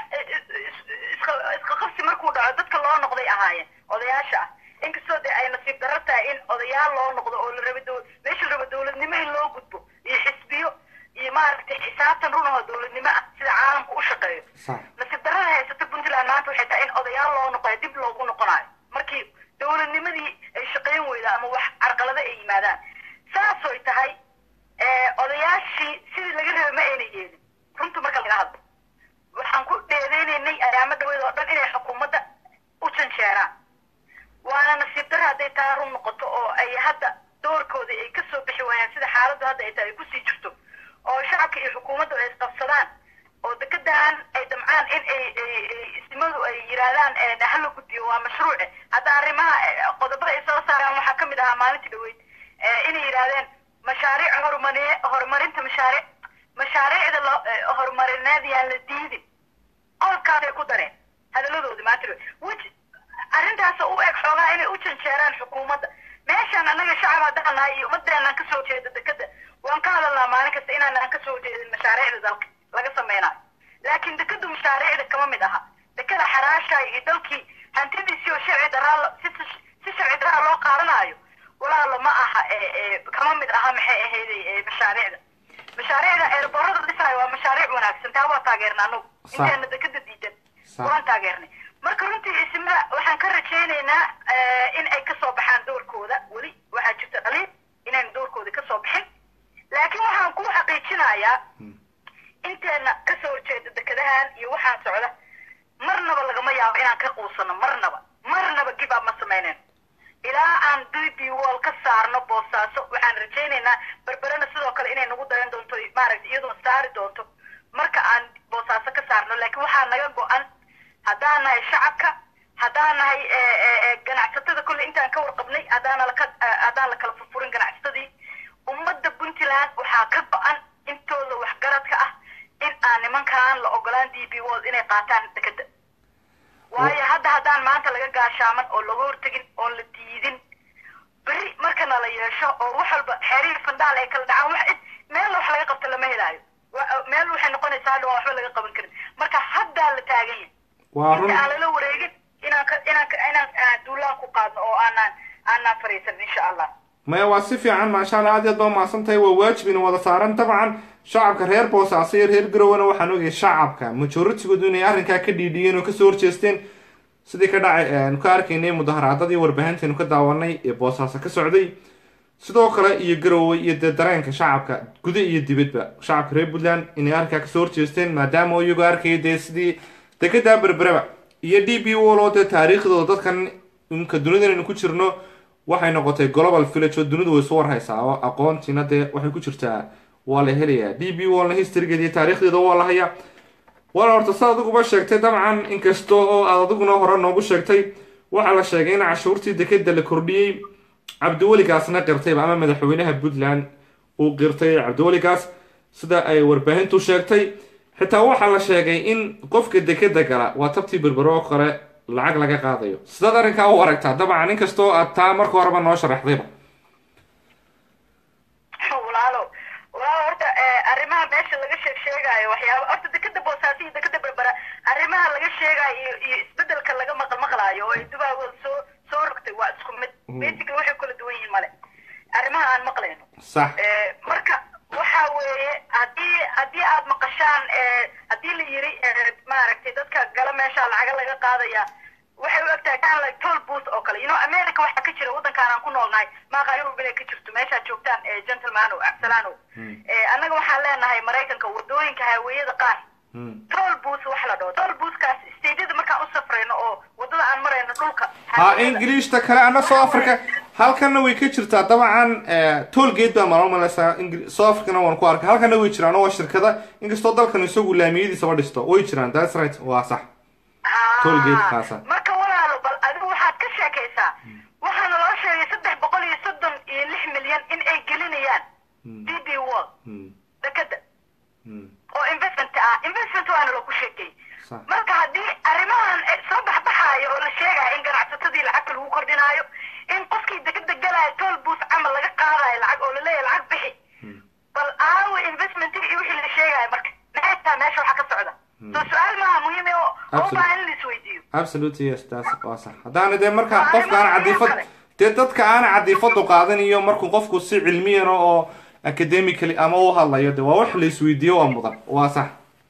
iska qabsi markuu dhaco dadka loo noqday ahaayeen odayaasha ah inkastoo dee ay nasiib darro tahay in odayaal loo noqdo oo la raba meesha la raba dowladnimo in loo gudbo iyo xisbiyo iyo maaragtay xisaabtan run oo dowladnimo ah sida caalamku u shaqeeyo nasiib darrada haysata puntland maanta waxay tahay in odayaal loo noqoyo dib loogu noqonayo markii dowladnimadii ay shaqayn weyda ama wax carqalado ay yimaadaan saasoy tahay odayaashii sidii laga rabay ma ayna yeelin runta marka laga hadlo waxaan ku dheedeynaynay ayaamo dhaweed oo dhan inay xukuumadda u janjeeraan waana nasiib darra hadday taa run noqoto oo ay hadda doorkoodii ay kasoo bixi waayaan sida xaaladdu hadda ay tahay ay kusii jirto oo shacabka iyo xukuumaddu ay isqabsadaan oo dekedan ay damcaan in ay ismadu ay yidhaahdaan hala gudbiyo waa mashruuce hadda arrimaha qodobada ay soo saaraan waxaa kamid ahaa maalintii dhaweyd inay yidhaahdeen mashaariic horumari horumarinta mashaariic mashaariicda lo horumarineed yaan la diidin qodobkaasay ku dareen hadaladoodi maanta dhaweyd arrintaas u eg xoogaa inay u janjeeraan xukuumadda meeshaan annaga shacab haddaan nahay iyo ummadeenaan kasoo jeeda dekeda waan ka hadalnaa maalin kasta inaanaan kasoo jeedin mashaariicda dalka laga samaynayo laakiin dekedu mashaariicda kama mid aha dekeda xaraasha iyo dalkii hantidiisii oo sharci daraa si sharci daraa loo qaadanayo walaalo ma aha kama mid aha maxay ahayd mashaariicda mashaariicda eerboorada dhisaayo waa mashaariic wanaagsan taa waa taageernay anagu inteena dekeda diidan waan taageernay marka runtii ismada waxaan ka rajaynaynaa in ay kasoo baxaan doorkooda weli waxaa jirta dhaliil inayna doorkooda kasoo bixin hayaa inteena kasoo horjeeda dekedahan iyo waxaan socda marnaba lagama yaabo inaan ka quusano marnaba marnaba give up ma samaynen ilaa aan d b wall ka saarno boosaaso waxaan rajaynaynaa berberena sidoo kale inay nagu dayan doonto maaragta iyadoo saari doonto marka aan boosaaso ka saarno laakiin waxaa naga go-an haddaan nahay shacabka haddaan nahay ganacsatada kolley intaan ka warqabnay haddaana laka haddaan la kala furfurin ganacsatadii ummadda puntland waxaa ka go-an intooda waxgaradka ah in aan nimankaan la ogolaan d b wall inay qaataan dekeda waayo hadda haddaan maanta laga gaashaaman oo laga hortegin oon la diidin beri markana la yeesho oo wax walba xeerihii fandhaal ay kala dhacaan wax meel wax laga qabto lama helaayo meel waxay noqonaysaa hadha waa waxba laga qaban karin marka haddaa la taagan yahay waa run inta aan lala wareegin inaan ka inaan ka inaan duulaan ku qaadno oo aanaan aanaan fariisan insha allah maya waa si fiican maasha allah aad iyo aad baa umahadsan tahay waa waajib ina wada saaran dabcan shacabka reer boosaaso iyo reer garowana waxaan ogayay shacabka majoritigoodu inay arrinkaa ka dhiidhiyeen oo kasoo horjeesteen sidii ka dhacay aanu ka arkaynay mudaharaadadii warbaahinteenu ka daawanay ee boosaaso ka socday sidoo kale iyo garowe iyo dee dareenka shacabka guda iyo dibadba shacabka reer puntland inay arrinkaa kasoo horjeesteen maadaama oo iyagoo arkaya dee sidii dekedaa berberaba iyo d b wall oo dee taariikhdooda dadkan imka dunidanaynu ku jirno waxay noqotay global village oo dunidu way isu warhaysaa oo aqoontiina dee waxay ku jirtaa waa la helayaa d b wallna historygeeda iyo taariikhdeeda waa la hayaa wala horta sa adiguba sheegtay dabcan inkasta oo aad adiguna hore noogu sheegtay waxaa la sheegay in cashuurtii dekeda la kordhiyey cabdiweligaasna qirtayba ama madaxweynaha puntland uu qirtay cabdiweligaas sida ay warbaahintu sheegtay xitaa waxaa la sheegay in qofka dekeda gala waa tabtii berbero oo kale lacag laga qaadayo sidaad arrinkaa u aragtaa dabcan inkastoo aad taa marka horeba noo sharaxdayba walaalo walaalo horta arrimaha meesha laga sheeg sheegaayo waxyaaba horta dekeda boosaaso iyo dekeda berbera arrimaha laga sheegaayo iyo iyo isbedelka laga maqal maqlaayo oo ay dubaago soo soo rogtay waa isku mid basically waxay kala duwan yihiin male arrimaha aan maqlayno sax marka waxa weeye haddii haddii aad maqashaan haddii la yiri maaragtay dadka gala meesha lacaga laga qaadaya waxay u egtahay kind like toll booth oo kale you know america waxaa ka jira waddankaan aan ku noolnahay maaqa yurub inay ka jirto meeshaad joogtaan gentlemano absalano annaga waxaan leenahay maraykanka wadooyinka haweenyada qaar toll booth wax la dhaho toll boothkaas stadyada markaan u safrayno oo wadada aan marayno dhulka ha ingiliishta kale ana south africa halkana way ka jirtaa dabcan toolgate baa malal maleysaa south africana waan ku arkay halkana way jiraan oo waa shirkada inkastoo dalkan isagu laamiyadiisaba dhisto way jiraan that's right waa sax toolgate kaasa marka walaalo bal adigu waxaad ka sheekaysaa waxaana loo sheegay saddex boqol iyo soddon iyo lix milyan in ay gelinayaan d b wall dekeda oo investment ah investment waana lagu sheegay sax marka haddii arrimahan soo baxbaxaayo oo la sheegayo in ganacsatadii lacagta lagu kordhinaayo in qofkii dekeda galaayo toll booth camal laga qaadayo lacag oo laleeyahay lacag bixi bal aawo investmentiga iyo wixii la sheegayo marka maxay tahay meesha waxa ka socda soo su-aal maaha muhiim oo oo baa in la isweydiiyo absolutely yes taas waa sax haddaana dee marka qofka aan cadifad dee dadka aan cadifadu qaadanayo markuu qofku si cilmiyana oo academically ama u hadlayo de waa wax la isweydiiyo waa mudan waa sax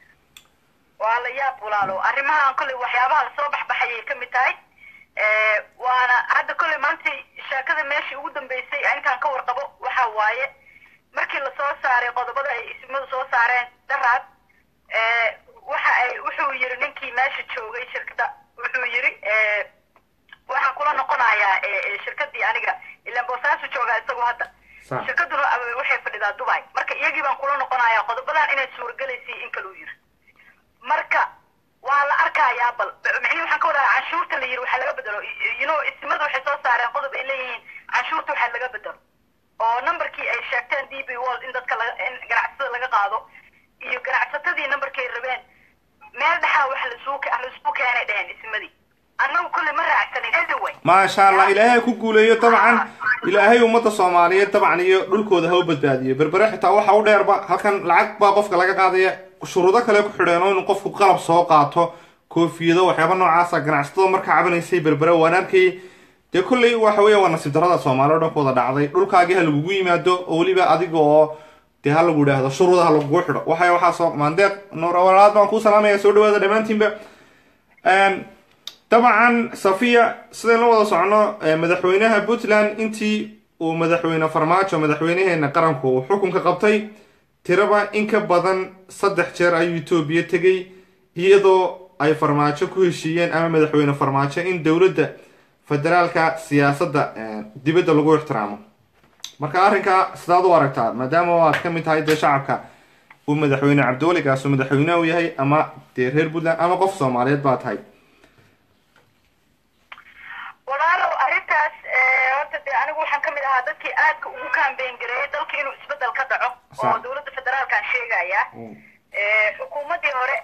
waa la yaab walaalo arrimahan kolley waxyaabaha soo baxbaxayay ka mid tahay waana hadda kolley maanta sheekada meeshii ugu dambeysay intaan ka warqabo waxa waaye markii lasoo saaray qodobada ay ismadu soo saareen daraad waxa ay wuxuu yiri ninkii meesha joogay shirkada wuxuu yiri waxaan kula noqonayaa shirkadii aniga ilaan boosaasu joogaa isagoo hadda sax shirkaduna waxay fadhidaa dubai marka iyagii baan kula noqonayaa qodobadan inay suuragelaysay in kaluu yiri marka waa la arkayaa bal micnihi waxaan ka wadaa canshuurta la yiri waxaa laga bedelo you know ismadu waxay soo saareen qodob ay leeyihiin canshuurta waxaa laga bedelo oo numberkii ay sheegteen d b wall in dadka laga in ganacsatada laga qaado iyo ganacsatadii numberkay rabeen meel dhexaa wax lasuu lasuu keenay dheheen ismadii annagu kolley ma raacsanin anyway maasha allah ilaahay ku guuleeyo dabcan ilaahay ummadda soomaaliyeed dabcan iyo dhulkooda ha u badbaadiyo berbere xitaa waxa u dheerba halkan lacag baa qofka laga qaadaya shuruudo kale ku xidheen oo inuu qofku qalab soo qaato koofiyado waxyaaba noocaasa ganacsatada markaa cabanaysay berbere waan arkayay dee kolley waxa weya waa nasiib darada soomaali o dhan ku wada dhacday dhulkaagii ha lagugu yimaado oo weliba adiga oo dee ha lagu idhaahdo shuruuda ha lagugu xidho waxay waxaa soo maandeeq noorwalaad baan kuu salaamaya soo dhawaada dhammaantiinba dabcan safiya sidayn la wada socono madaxweynaha puntland intii uu madaxweyne farmaajo madaxweynaheena qaranku uu xukunka qabtay tiraba in ka badan saddex jeer ayuu etoobiya tegay iyadoo ay farmaajo ku heshiiyeen ama madaxweyne farmaajo in dowladda federaalka siyaasadda dibadda lagu ixtiraamo marka arrinkaa sidaad u aragtaa maadaama aad ka mid tahay dee shacabka uu madaxweyne cabdiweligaas uu madaxweyneha u yahay ama dee reer puntland ama qof soomaaliyeed baa tahay walaalow arrintaas horta dee anigu waxaan kamid ahaa dadkii aadka ugu kaambeyn gareeyay dalka inuu isbedel ka dhaco oo dowladda federaalkaan sheegaya xukuumaddii hore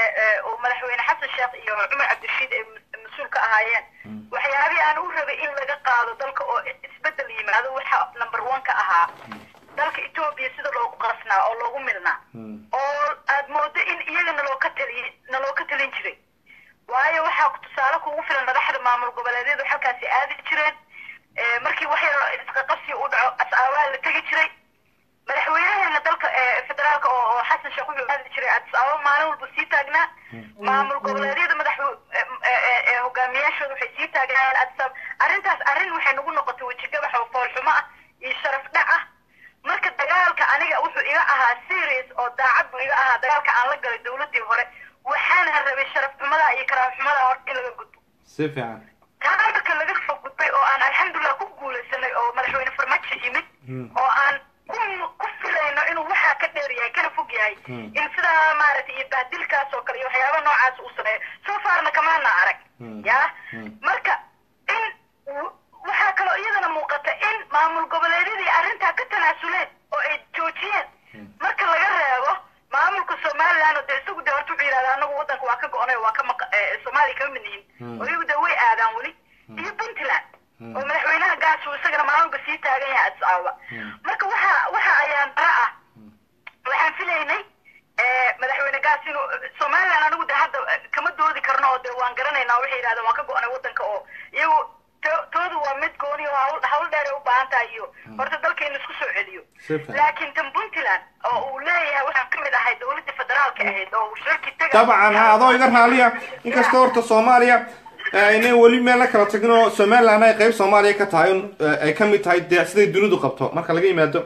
oo madaxweyne xasan sheekh iyo cumar cabdirashiid ay mas-uul ka ahaayeen waxyaabihii aan u rabay in laga qaado dalka oo isbedel yimaado waxa number one ka ahaa dalka etoobiya sida loogu qasnaa oo loogu milnaa oo aad moodo in iyaga naloo ka taliy naloo ka talin jiray waayo waxaa tusaale kugu filan madaxda maamul goboleedyadu halkaasi aadi jireen markii wax yar isqaqabsi u dhaco as-aabaa la tegi jiray madaxweynaheena dalka federaalka oo xasan sheekh wuxuu aadi jiray as-aaba maalin walba sii taagnaa maamul goboleedyada madax hogaamiyaashooda waxay sii taagnaayeen adisab arrintaas arrin waxay nagu noqotay wejigabax oo foolxumo ah iyo sharaf dhac ah marka dagaalka aniga wuxuu iga ahaa serious oo daacad buu iga ahaa dagaalka aan la galay dowladdii hore waxaana rabay sharaf xumada iyo karaam xumada horta in laga gudbo si fiican taa marka laga soo gudbay oo aan alxamdulilah ku guulaysanay oo madaxweyne farmaajo yimid oo aan ku ku filayno inuu waxaa ka dheer yahay kana fog yahay in sidaa maaragtay iyo bahdilkaas oo kale iyo waxyaaba noocaas uu sameeyo soo faarna kamaana arag ya marka in waxaa kaloo iyadana muuqata in maamul goboleedyadii arrintaa ka tanaasuleen oo ay joojiyeen marka laga reebo maamulka somaliland oo dee isagu dee horta wuxuu yidhahda anagu waddanka waa ka go-onay waa ka maq soomaaliya kama mid yihin oo iyagu dee way aadaan weli iyo puntland oo madaxweynaha gaas uu isagana maamulka sii taagan yahay addis ababa marka waxa waxa ayaan dara ah waxaan filaynay madaxweyne gaas inuu somaliland anigu de hadda kama doodi karno oo dee waan garanaynaa waxay yidhahdeen waan ka go-onay waddanka oo iyagu toodu waa mid gooni oo hawl hawl dheer ay u baahan tahay iyo horta dalka in isku soo celiyo laakiin tan puntland oo uu leeyahay waxaan kamid ahay dowladda federaalka ahayd oo uu shirki taga dabcan ha adoo iga raaliya inkastoo horta soomaaliya aynay weli meel la kala tagin oo somaliland ay qeyb soomaaliya ka tahay ay ka mid tahay dee siday dunidu qabto marka laga yimaado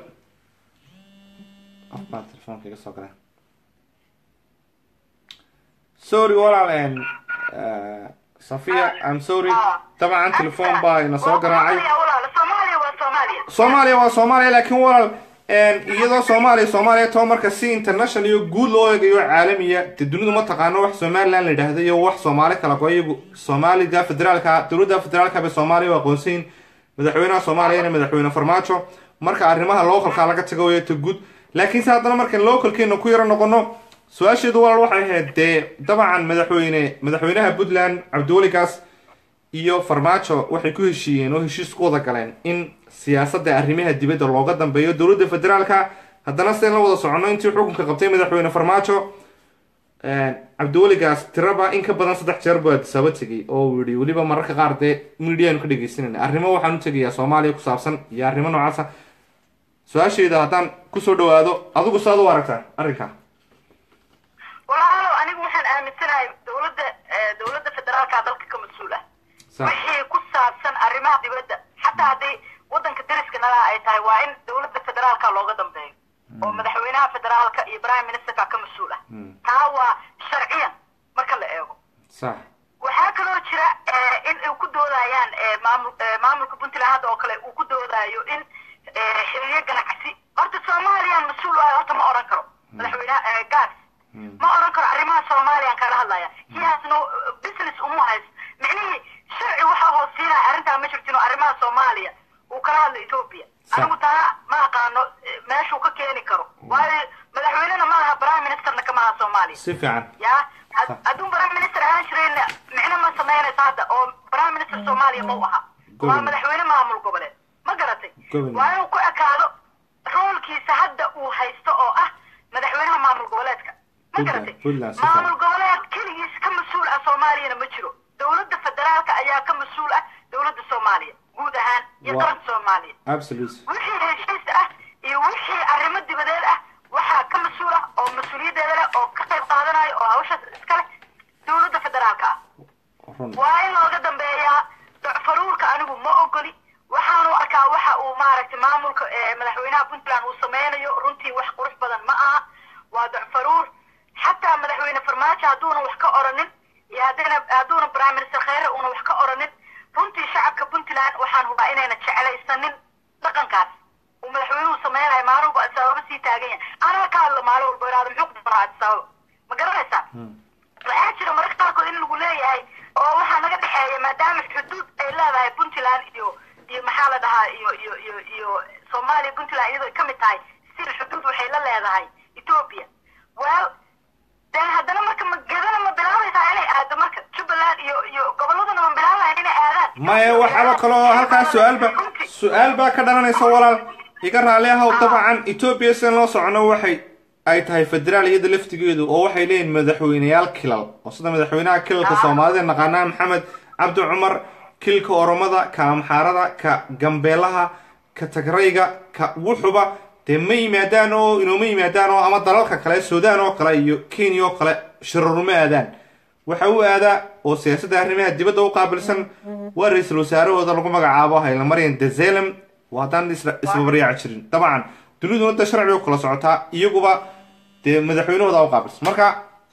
baa telefoonka iga soo gala sorry walaal safiya i'm sorry dabcan telefoon baa ina soo garaacay soomaaliya waa soomaaliya soomaaliya waa soomaaliya laakiin walaal iyadoo soomaaliya soomaaliya too marka si international iyo guud loo eegayo caalamiya dee dunidu ma taqaano wax somaliland la yidhaahda iyo wax soomaali kala go iyagu soomaalida federaalka dowladda federaalka bay soomaaliya u aqoonsayin madaxweynaha soomaaliyana madaxweyne farmaajo marka arrimaha localka laga tago way ta guud laakiin se haddana markaan localkeena ku yaro noqono su-aasheedu walaal waxay ahayd dee dabcan madaxweyne madaxweynaha puntland cabdiweligaas iyo farmaajo waxay ku heshiiyeen oo heshiis ku wada galeen in siyaasadda arrimaha dibadda looga dambeeyo dowladda federaalka haddana sideen la wada soconno intii xukunka qabtay madaxweyne farmaajo cabdiweligaas tiraba in ka badan saddex jeer buu adisaba tegay oo uu yihi weliba mararka qaar dee midiyaanu ka dhegeysanayna arrimo waxaan u tegayaa soomaaliya ku saabsan iyo arrimo noocaasa su-aasheeda haddaan kusoo dhawaado adigu saad u aragtaa arrinka walaalo anigu waxaan aaminsanahay dowladda dowladda federaalka dalka ka mas-uul ah wixii ku saabsan arrimaha dibadda xataa haddii waddanka dariska nala ay tahay waa in dowladda federaalka looga dambeeyo oo madaxweynaha federaalka iyo prime ministerka ka mas-uul ah taa waa sharciyan marka la eego sax waxaa kaloo jira in ay ku doodayaan maamul maamulka puntland hadda oo kale uu ku doodayo in xiriyo ganacsi horta soomaaliyaan mas-uul u ah horta ma oran karo madaxweynaha gaas ma oran karo arrimaha soomaaliyaan kala hadlaya he has no business uma hays micnihii sharci waxaa hoosiinaya arrintaa ma jirtin oo arrimaha soomaaliya uu kala hadlo ethoopia anigu taa ma aqaano meeshuu ka keeni karo waayo madaxweynena ma aha prime ministerna kama aha soomaaliya si fiican ya hadduu prime minister ahaan jirayna micno ma samaynaysa hadda oo prime minister soomaaliya ma u aha waa madaxweyne maamul goboleed ma garatay waa inuu ku ekaado roolkiisa hadda uu haysto oo ah madaxweynaha maamul goboleedka ma garatay maamul goboleed keligiis ka mas-uul ah soomaaliyana ma jiro dowladda federaalka ayaa ka mas-uul ah dowladda soomaaliya guud ahaan iyo qaranka soomaaliya wixii heshiis ah iyo wixii arrimo dibadeed ah waxaa ka mas-uul ah oo mas-uuliyaddeeda leh oo ka qayb qaadanayo oo hawshaas iska leh dowladda federaalka ah waa in looga dambeeyaa docfaruurka anigu ma ogoli waxaanu arkaa waxa uu maaragtay maamulka madaxweynaha puntland uu sameynayo runtii wax qurux badan badan ma aha waa docfaruur xataa madaxweyne farmaajo hadduuna wax ka oranin iyo haddana hadduuna prime minister kheyre uuna wax ka oranin runtii shacabka puntland waxaan hubaa inayna jeclaysanin dhaqankaas uu madaxweynuhu sameynayo maalin walba asaababa sii taagan yahay anaa ka hadlo maalin walba iraado muxuu ku doonaa asaababa ma garanaysaa waxaa jira mararka qaarkood in lagu leeyahay oo waxaa naga dhexeeya maadaama xuduud ay leedahay puntland iyo iyo maxaa la dhahaa iyo iyo iyo iyo soomaaliya puntland iyadoo ay ka mid tahay sida xuduud waxay la leedahay ethiopia well de haddana marka ma gadana ma bilaabaysaa inay aado marka jubbaland iyo iyo gobolladuna ma bilaabayan inay aadaan maya waxaaba kaloo halkaas su-aalba su-aal baa ka dhalanaysa walaal iga raali ahow dabcan etoobiya sidan loo socono waxay ay tahay federaal iyada laftigeedu oo waxay leeyihin madaxweyneyaal kilal oo sida madaxweynaha kilalka soomaalida naqaanaa maxamed cabdi cumar kilka oromada ka amxaarada ka gambeelaha ka tagrayga ka wuxuba dee ma yimaadaan oo inooma yimaadaan oo ama dalalka kale suudaan oo kale iyo kenya oo kale shiraruma aadaan waxa u aadaa oo siyaasadda arrimaha dibadda u qaabilsan waa ra-iisul wasaarahooda lagu magacaabo haylamaryan dezelem waa haddaan isbabaryaaci jirin dabcan duniduna da sharciga u kala socotaa iyaguba dee madaxweynahooda u qaabilsan marka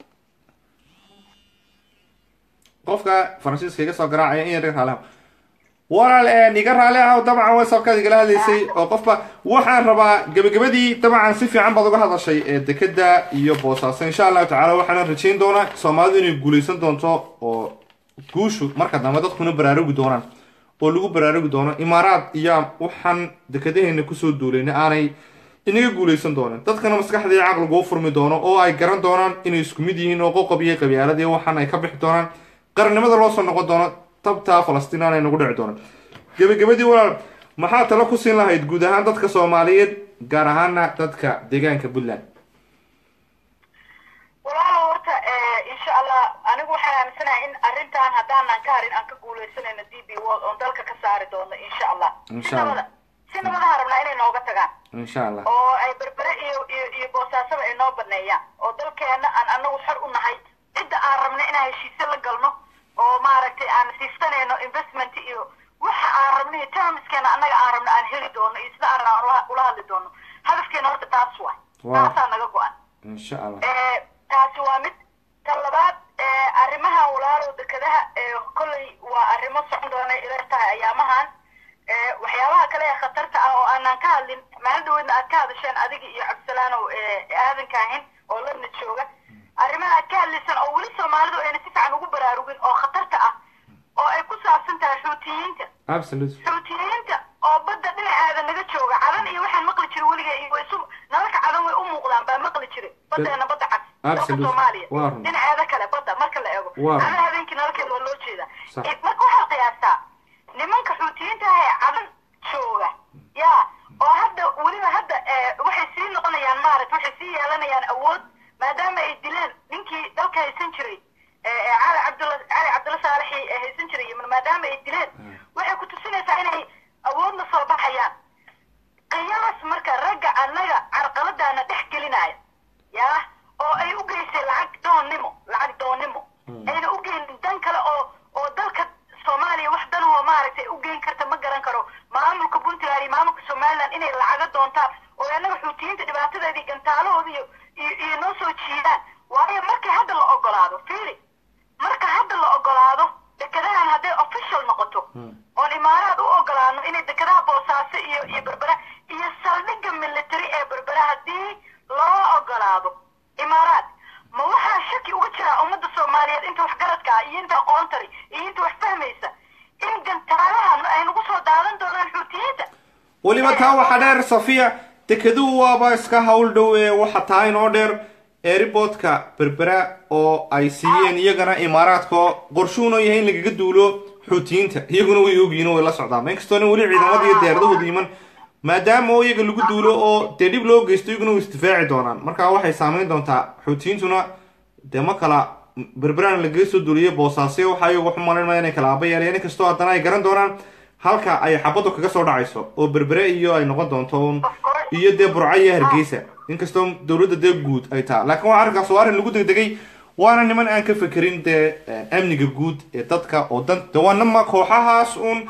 qofka faransiiska iga soo garaacaya in yar raali ah walaal iga raali ah dabcan whatsappkaad igala hadlaysay oo qofba waxaan rabaa gebagabadii dabcan si fiican baad uga hadashay ee dekeda iyo boosaaso insha allahu tacala waxaana rajayn doonaa soomaalidu inay guulaysan doonto oo guushu marka dambe dadkuna baraarugi doonaan oo lagu baraarugi doono imaaraad iyo waxaan dekadaheena kusoo duulayna aanay inaga guulaysan doonin dadkana maskaxda iyo caqligu u furmi doono oo ay garan doonaan inay isku mid yihiin oo qoqob iyo qabyaaladii waxaan ay ka bixi doonaan qarannimada loo soo noqon doono tabtaa falastiin aanay nagu dhici doonan gebagabadii walaal maxaa talo ku siin lahayd guud ahaan dadka soomaaliyeed gaar ahaana dadka deegaanka puntland walaalo horta insha allah anigu waxaan aaminsanahay in arrintan haddaanan ka harin aan ka guuleysanayno d b world oon dalka ka saari doono insha allah Insha si Allah. nabada si nabadaha rabnaa inay nooga tagaan insha allah oo ay berbere iyo iyo iyo boosaasaba ay noo baneeyaan oo dalkeena aan anagu xor u nahay cidda aan rabna inaan heshiisyo la galno oo maaragtay aan siistanayno investment iyo waxa aan rabno iyo termskeena annaga aan rabno aan heli doono iyo sida aan rabno aan ula- ula hadli doono hadafkeena horta taas waay Wow. taasaa naga go-an insha allah Eh, taasi waa mid tan labaad eh, arrimaha walaalow dekadaha eh, kolley waa arrimo socon doona ila tahay ayaamahan Eh, waxyaabaha kale ee khatarta ah oo aanan ka hadlin maalin dhaweedna aad ka hadasheen adiga iyo cabdisalaanow eh, aadanka ahin oo ladna jooga arrimaha aad ka hadlaysaan oo weli soomaalidu ayna si fiican ugu baraarugin oo khatarta ah oo ay ku saabsan tahay xuutiyiinta absolute xuutiyiinta oo badda dhinaceeda naga jooga cadan iyo waxaan maqli jiray weliga iyo isu nalalka cadan way u muuqdaan baa maqli jiray baddeena badda cad dalka Absolute. soomaaliya Waa run. dhinaceeda kale badda marka la eego Waa run. cadan habeenkii nalalkeeda waa loo jeedaa Sax. Eh, marka waxaa qiyaastaa nimanka xuutiyiinta ah ee cadan jooga ya oo hadda weliba hadda eh, waxay sii noqonayaan maaragt waxay sii yeelanayaan awood maadaama ay dileen ninkii dalka haysan jiray eh, eh, cali cabdulla cali cabdulla saalaxi ee haysan jiray yemen maadaama ay dileen waxay ku tusinaysaa inay awoodna soo baxayaan qiyaas marka ragga annaga carqaladaana dhex gelinaya yaa oo ay u geysay lacag doonnimo lacag doonnimo ayna u geynin dan kale oo oo dalka soomaaliya wax danahoo maaragtay u geyn karta ma garan karo maamulka puntland iyo maamulka somaliland inay lacaga doontaan oo annaga xuutiyiinta dhibaatadeedii gantaalahooda iyo iyo iyo noo soo jiidaan waayo markay hadda la ogolaado fiiri marka hadda la ogolaado dekadahan hadday official noqoto oon imaaraad u ogolaano inay dekadaha boosaaso iyo iyo berbera iyo saldhigga military ee berbera haddii loo ogolaado imaaraad ma waxaa shaki uga jiraa ummadda soomaaliyeed inta waxgaradka ah iyo inta aqoontari iyo inta wax fahmaysa in gantaalahan ay nagu soo daadan doonaan xuutiyiinta weliba taa waxaa dheer safiya dekeduhu waaba iska hawl dhow ee waxa taa inoo dheer airportka berbera oo ay siiyeen iyagana imaaraadka qorshuhuna yahay in lagaga duulo xuutiyiinta iyaguna way ogyihiin oo way la socdaan inkastoona weli ciidamada iyo diyaaradahooda iman maadaama oo iyaga lagu duulo oo dee dhib loo geysto iyaguna way isdifaaci doonaan marka waxay saameyn doontaa xuutiyiintuna dee ma kala berberaan lagaga soo duuliyo boosaasyo waxaa iyagu waxu malaynaya inay kala aaba yeelayaan inkastoo haddana ay garan doonaan halka ay xabaddu kaga soo dhacayso oo berbere iyo ay noqon doonto un iyo dee burco iyo hargeysa inkastoo dowladda dee guud ay taha laakiin waa arrinkaas waa arrin lagu degdegay waana niman aan ka fekerin dee amniga guud ee dadka oo dan de waa nama kooxahaas uun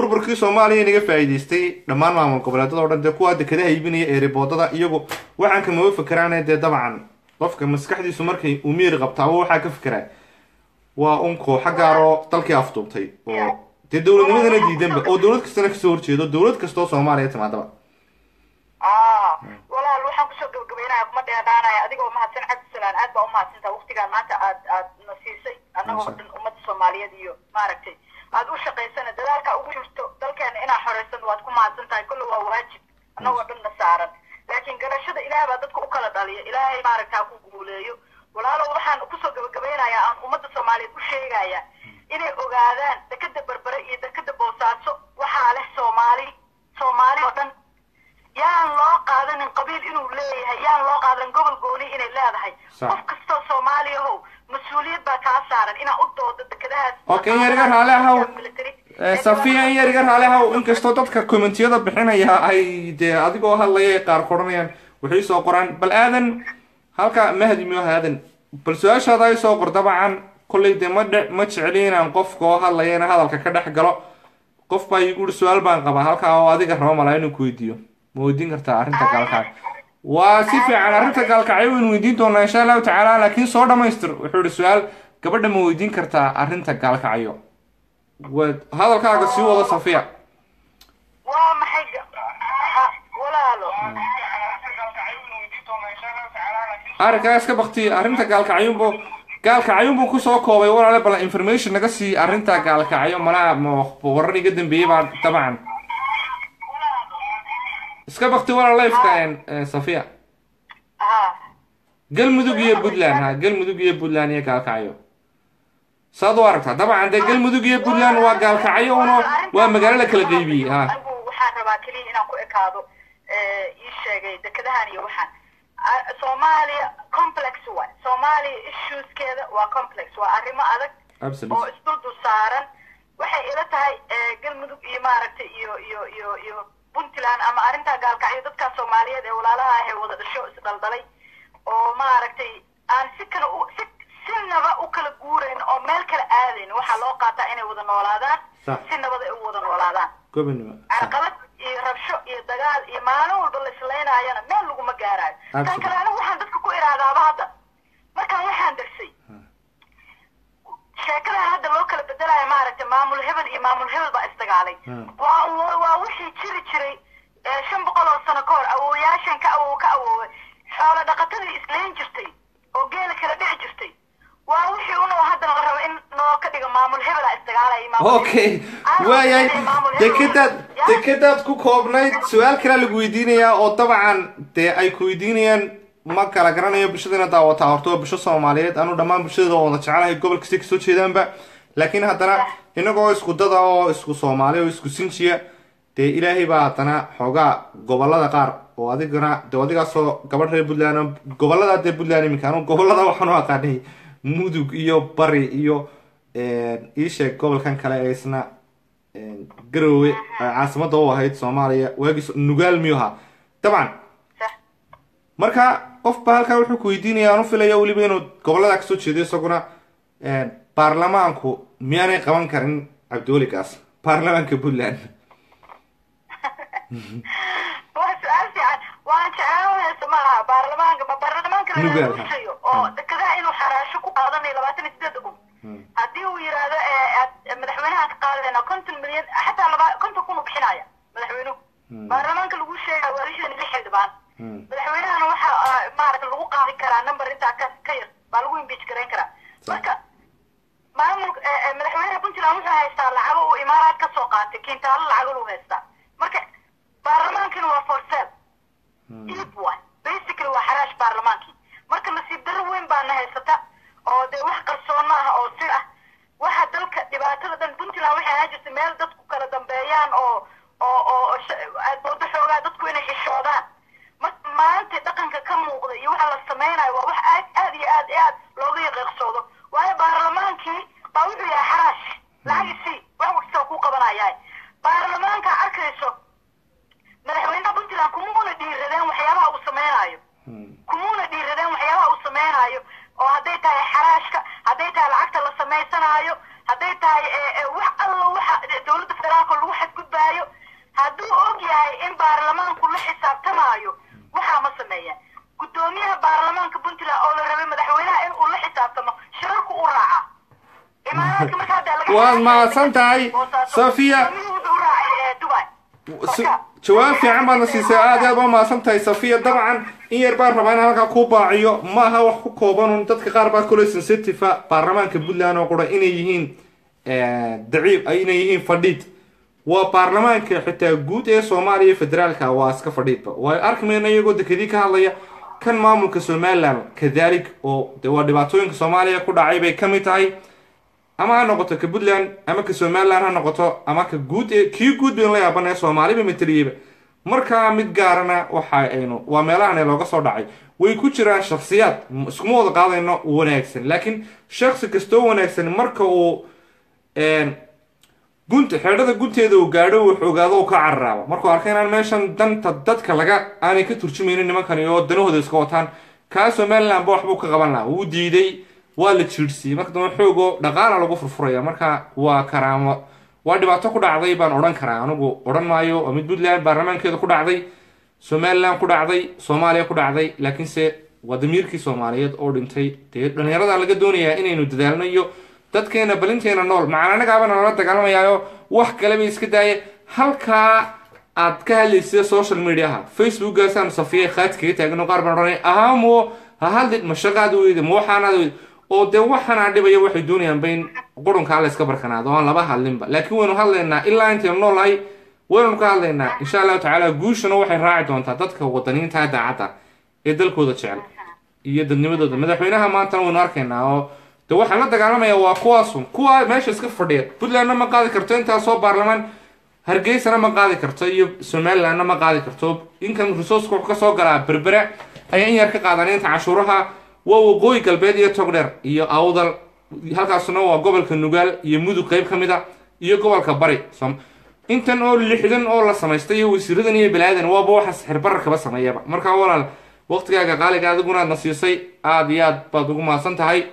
burburkii soomaaliya inaga faa'iidaystay dhammaan maamul goboleedada o dhan dee kuwaa dekedaha iibinaya eeriboodada iyagu waxaan kamaba fikeraane dee dabcan qofka maskaxdiisu markay uu miiri qabtaaba waxaa ka fikeraa waa un kooxa gaaroo dalkii afduubtay oo dee dowladnimadana diidanba oo dowlad kastana kasoo horjeedo dowlad kastoo soomaaliya timaadaba ah walaal waxaan kusoo gabagabeynaya kuma dheeraanaya adigoo mahadsan cabdisalaan aad baa umahadsantaa waqtigaan maanta aad aad na siisay annagoo dhan ummadda soomaaliyeed iyo maaragtay aad u shaqaysana dadaalka ugu jirto dalkeena inaa xoreysan waad ku mahadsan tahay kolle waa waajib annagoo dhan na saaran laakiin garashada ilaah baa dadka u kala dhaliya ilaahay maaragta ha ku guuleeyo walaalo waxaan kusoo gabagabeynayaa aan ummadda soomaaliyeed u sheegaya inay ogaadaan dekeda berbere iyo dekeda boosaaso waxaa leh soomaali soomaali oo dhan yaan loo qaadanin qabiil inuu leeyahay yaan loo qaadanin gobol gooni inay leedahay Sax. qof kastoo soomaaliyahow mas-uuliyad baa kaa saaran inaa u doodo dekedahaas Okay, yariga raali ahow. Military. Eh, safiya in yar iga raali ahow inkastoo dadka commentiyada bixinaya ay dee adigoo hadlaya ay qaar koranayaan waxay soo qoraan bal aadan halka mahdi miyo aadan bal su-aashaada ay soo qor dabcan kollay dee ma dhe ma jecli inaan qofka oo hadlaya in hadalka ka dhex galo qof baa igu uri su-aal baan qabaa halkaa oo adiga rabo malaa inuu ku weydiiyo ma weydiin kartaa arrinta gaalkacyo waa si fiican arrinta gaalkacyo waynu weydiin doonaa insha allahu tacaala laakiin soo dhamaystir wuxuu ihi su-aal gabadha ma weydiin kartaa arrinta gaalkacyo waa hadalkaaga sii wada safiya waa maxay ga- ha- walaalo arrinkaas ka bakti arrinta gaalkacyunbu gaalkacyunbuu kusoo koobay walaale bal information naga sii arrinta gaalkacyo malaa ma warar iga dambeeyey baa dabcan iska bakti walaal lifeka eh, safiya ha galmudug iyo puntland ha galmudug iyo puntland iyo gaalkacyo saad u aragtaa dabcan dee galmudug iyo puntland waa gaalkacyo uno waa magaalo la kala qeybiyey ha anigu waxaan rabaa keliya inaan ku ekaado eh, ii sheegay dekedahan iyo waxaan Ah, soomaaliya complex waay soomaaliya issueskeeda waa complex waa arrimo adag oo absolute isduldu saaran waxay ila tahay eh, galmudug iyo maaragtay iyo iyo iyo iyo puntland ama arrintaa gaalkacyo dadka soomaaliyeed ee walaalaha ah ee wada dhasho isdaldalay oo maaragtay aan si kale u si sinaba u kala guurayn oo meel kala aadayn waxaa loo qaataa inay wada noolaadaan Sax. si nabad ay u wada noolaadaan gobonimo carqalad iyo rabsho iyo dagaal iyo maalin walba la islaynaayana meel laguma gaaraayo tan Absolutely. kale anigu waxaan dadka ku iraadaaba hadda markaan waxaan darsay sheekadan hadda loo kala bedelayo maaragtay maamul hebel iyo maamul hebel baa isdagaalay Hmm. waa waa- waa wixii jiri jiray ee shan boqol oo sano ka hor awoowayaashan ka awow ka awooway xoolo dhaqatadii islayn jirtay oo geela kala dhici jirtay waa wixii unoo haddana la rabo in noo ka dhigo maamul hebelaa isdagaalaya iyo maamul okay Aan waayahay rabaa inay maamul hebel- dekedaad Ya? dekedaad ku koobnayd su-aal kalea lagu weydiinayaa oo dabcan dee ay ku weydiinayaan ma kala garanayo bulshadana daawataa horta waa bulsho soomaaliyeed anu dhammaan bulshada oo wada jecelahay gobol kasta kasoo jeedaanba laakiin haddana inagoo isku dada oo isku soomaali oo isku sinjiya dee ilaahay baa haddana xoogaa gobolada qaar oo adigana de adigaasoo gabadh reer puntland oo gobolada dee puntland iminka anu gobolada waxaan u aqaanay mudug iyo bari iyo ii sheeg gobolkan kale ee isna garowe ee caasimada u ahayd soomaaliya waagii so- nugaal miyuu ahaa dabcan Sax. marka qofba halkaa wuxuu ku weydiinaya aan u filaya weliba inuu gobolada kasoo jeedo isaguna baarlamaanku miyaanay qaban karin cabdiweligaas baarlamaanka puntland waa su-aal fiican waan jeclaan haysa ma aha baarlamaanka ma baarlamaanka Nugaal, laga ha. rushayo oo dekedaha inuu xaraasho ku qaadanayo labaatan iyo sideed kun haddii uu yidhaahdo ee, aad- madaxweynaha ka qaadayna konton milyan xataa laba konton kun u bixinaya madaxweynuhu baarlamaanka lagu sheegaya waa lixdan iyo lix xildhibaan madaxweynahana waxa ah, maaragta lagu qaadi karaa number intaa ka ka yar baa lagu impeach garayn karaa marka maamul eh, eh, madaxweynaha puntland wuxuu haystaa lacago uu imaaraad ka soo qaatay kintaalo lacago lu haystaa marka baarlamaankina waa for sale iib waay basically waa xaraash baarlamaankii marka nasiib darro weyn baana haysata oo dee wax qarsoon ma aha oo sir ah waxa dalka dhibaatada dhan puntland waxay ahaan jirtay meel dadku kala dambeeyaan oo oo oo oo sha- aad moodo xoogaa dadku inay xishoodaan marka maanta dhaqanka ka muuqda iyo waxa la sameynayo waa wax aad aad iyo aad iyo aad looga yaqiiqsoodo waayo baarlamaankii baa wuxuu yahay xaraash lacag isii wax kastoo kuu qabanayaa baarlamaanka arkayso madaxweynaha puntland kumuuna dhiiradeen waxyaabaha uu sameynaayo kumuuna dhiiradeen waxyaabaha uu sameynaayo oo hadday tahay xaraashka hadday tahay lacagta la sameysanaayo hadday tahay eh, eh, wax alla waxa dowladda federaalka lagu xadgudub shacabku la xisaabtamaayo waxaa ma sameeyaan guddoomiyaha baarlamaanka puntland oo la rabay madaxweynaha in uu la xisaabtamo shirarku u raacaa imaaraadka marka hadda laga Waad mahadsan tahay, Sofia. Gudoomiyuhu wuxuu u raacay eh, dubai Su- Marka, jawaab fiican baadna siisay aad iyo aad baa mahadsan tahay safiya dabcan in yar baan rabaa in halkaa kuu baaciyo ma aha wax ku koobanun dadka qaar baa kule sensitive baarlamaanka puntland oo qura inay yihiin daciif ay inay yihiin fadhiid waa baarlamaanka xitaa guud ee soomaaliya federaalka waa iska fadhiidba waa arki mayna iyagoo dekedii ka hadlaya kan maamulka somaliland kadalik oo de waa dhibaatooyinka soomaaliya ku dhacay bay ka mid tahay ama ha noqoto ka puntland ama ka somaliland ha noqoto ama ka guud ee kii guud baynu la yaabanaya soomaaliba mataliyeyba markaa mid gaarana waxa aynu waa meelahan looga soo dhacay way ku jiraan shakhsiyaad m- iskuma wada qaadayno wanaagsan laakiin shakhsi kastoo wanaagsan marka uu een, gunta xeedhada gunteeda uu gaadho uu xoogaado uu ka cararaabo markuu arka inaan meeshan danta dadka laga aanay ka turjumaynin nimankani oo danahooda iska wataan kaa somaliland ba waxbuu ka qaban lahaa wuu diiday waa la jiidhsiiyey marka dambe xoogoo dhaqaala lagu furfuraya marka waa karaamo waa dhibaato ku dhacday baan odhan karaa anigu odhan maayo waa mid puntland baarlamaankeeda ku dhacday somaliland ku dhacday soomaaliya ku dhacday laakiinse waa damiirkii soomaaliyeed oo dhintay dee dhalinyarada laga doonayaa inaynu dadaalno iyo dadkeena balinteena nool macaan anagaabana lala dagaalamayaayo wax kaleba iska daaya halkaa aad ka hadlaysa social mediaha facebookgaasaan safiya khaad kaga taagno qaar baan odhanay ahamo ha hadlid ma shaqaad weyda ma waxaanaad weyda oo dee waxaanaa dhibaya waxay doonayaan ba in qurunkaa la iska barkanaado aan laba hadlinba laakiin waynu hadlaynaa ilaa intaynu noolahay waynu ka hadlaynaa insha allahu tacaala guushana waxay raaci doontaa dadka wadaniinta daacadda ee dalkooda jecel iyo dadnimadooda madaxweynaha maantana waynu arkaynaa oo de waxaan la dagaalamaya waa kuwaasun kuwa meesha iska fadhiya puntlandna ma qaadi karto intaasoo baarlamaan hargeysana ma qaadi karto iyo somalilandna ma qaadi karto inkan resourceka wuxuu kasoo galaa berbera ayaa in yar ka qaadan inta cashuuraha waa waqooyi galbeed iyo togdheer iyo awdal halkaasuna waa gobolka nugaal iyo mudug qeyb ka mid a iyo gobolka bari Som- intan oo lixdan oo la samaystay iyo wasiiradan iyo balaadan waaba waxa sixirbararkaba sameeyaba markaa walaal waqtigaaga qaaliga adiguna aad na siisay aada iyo aad baad ugu mahadsan tahay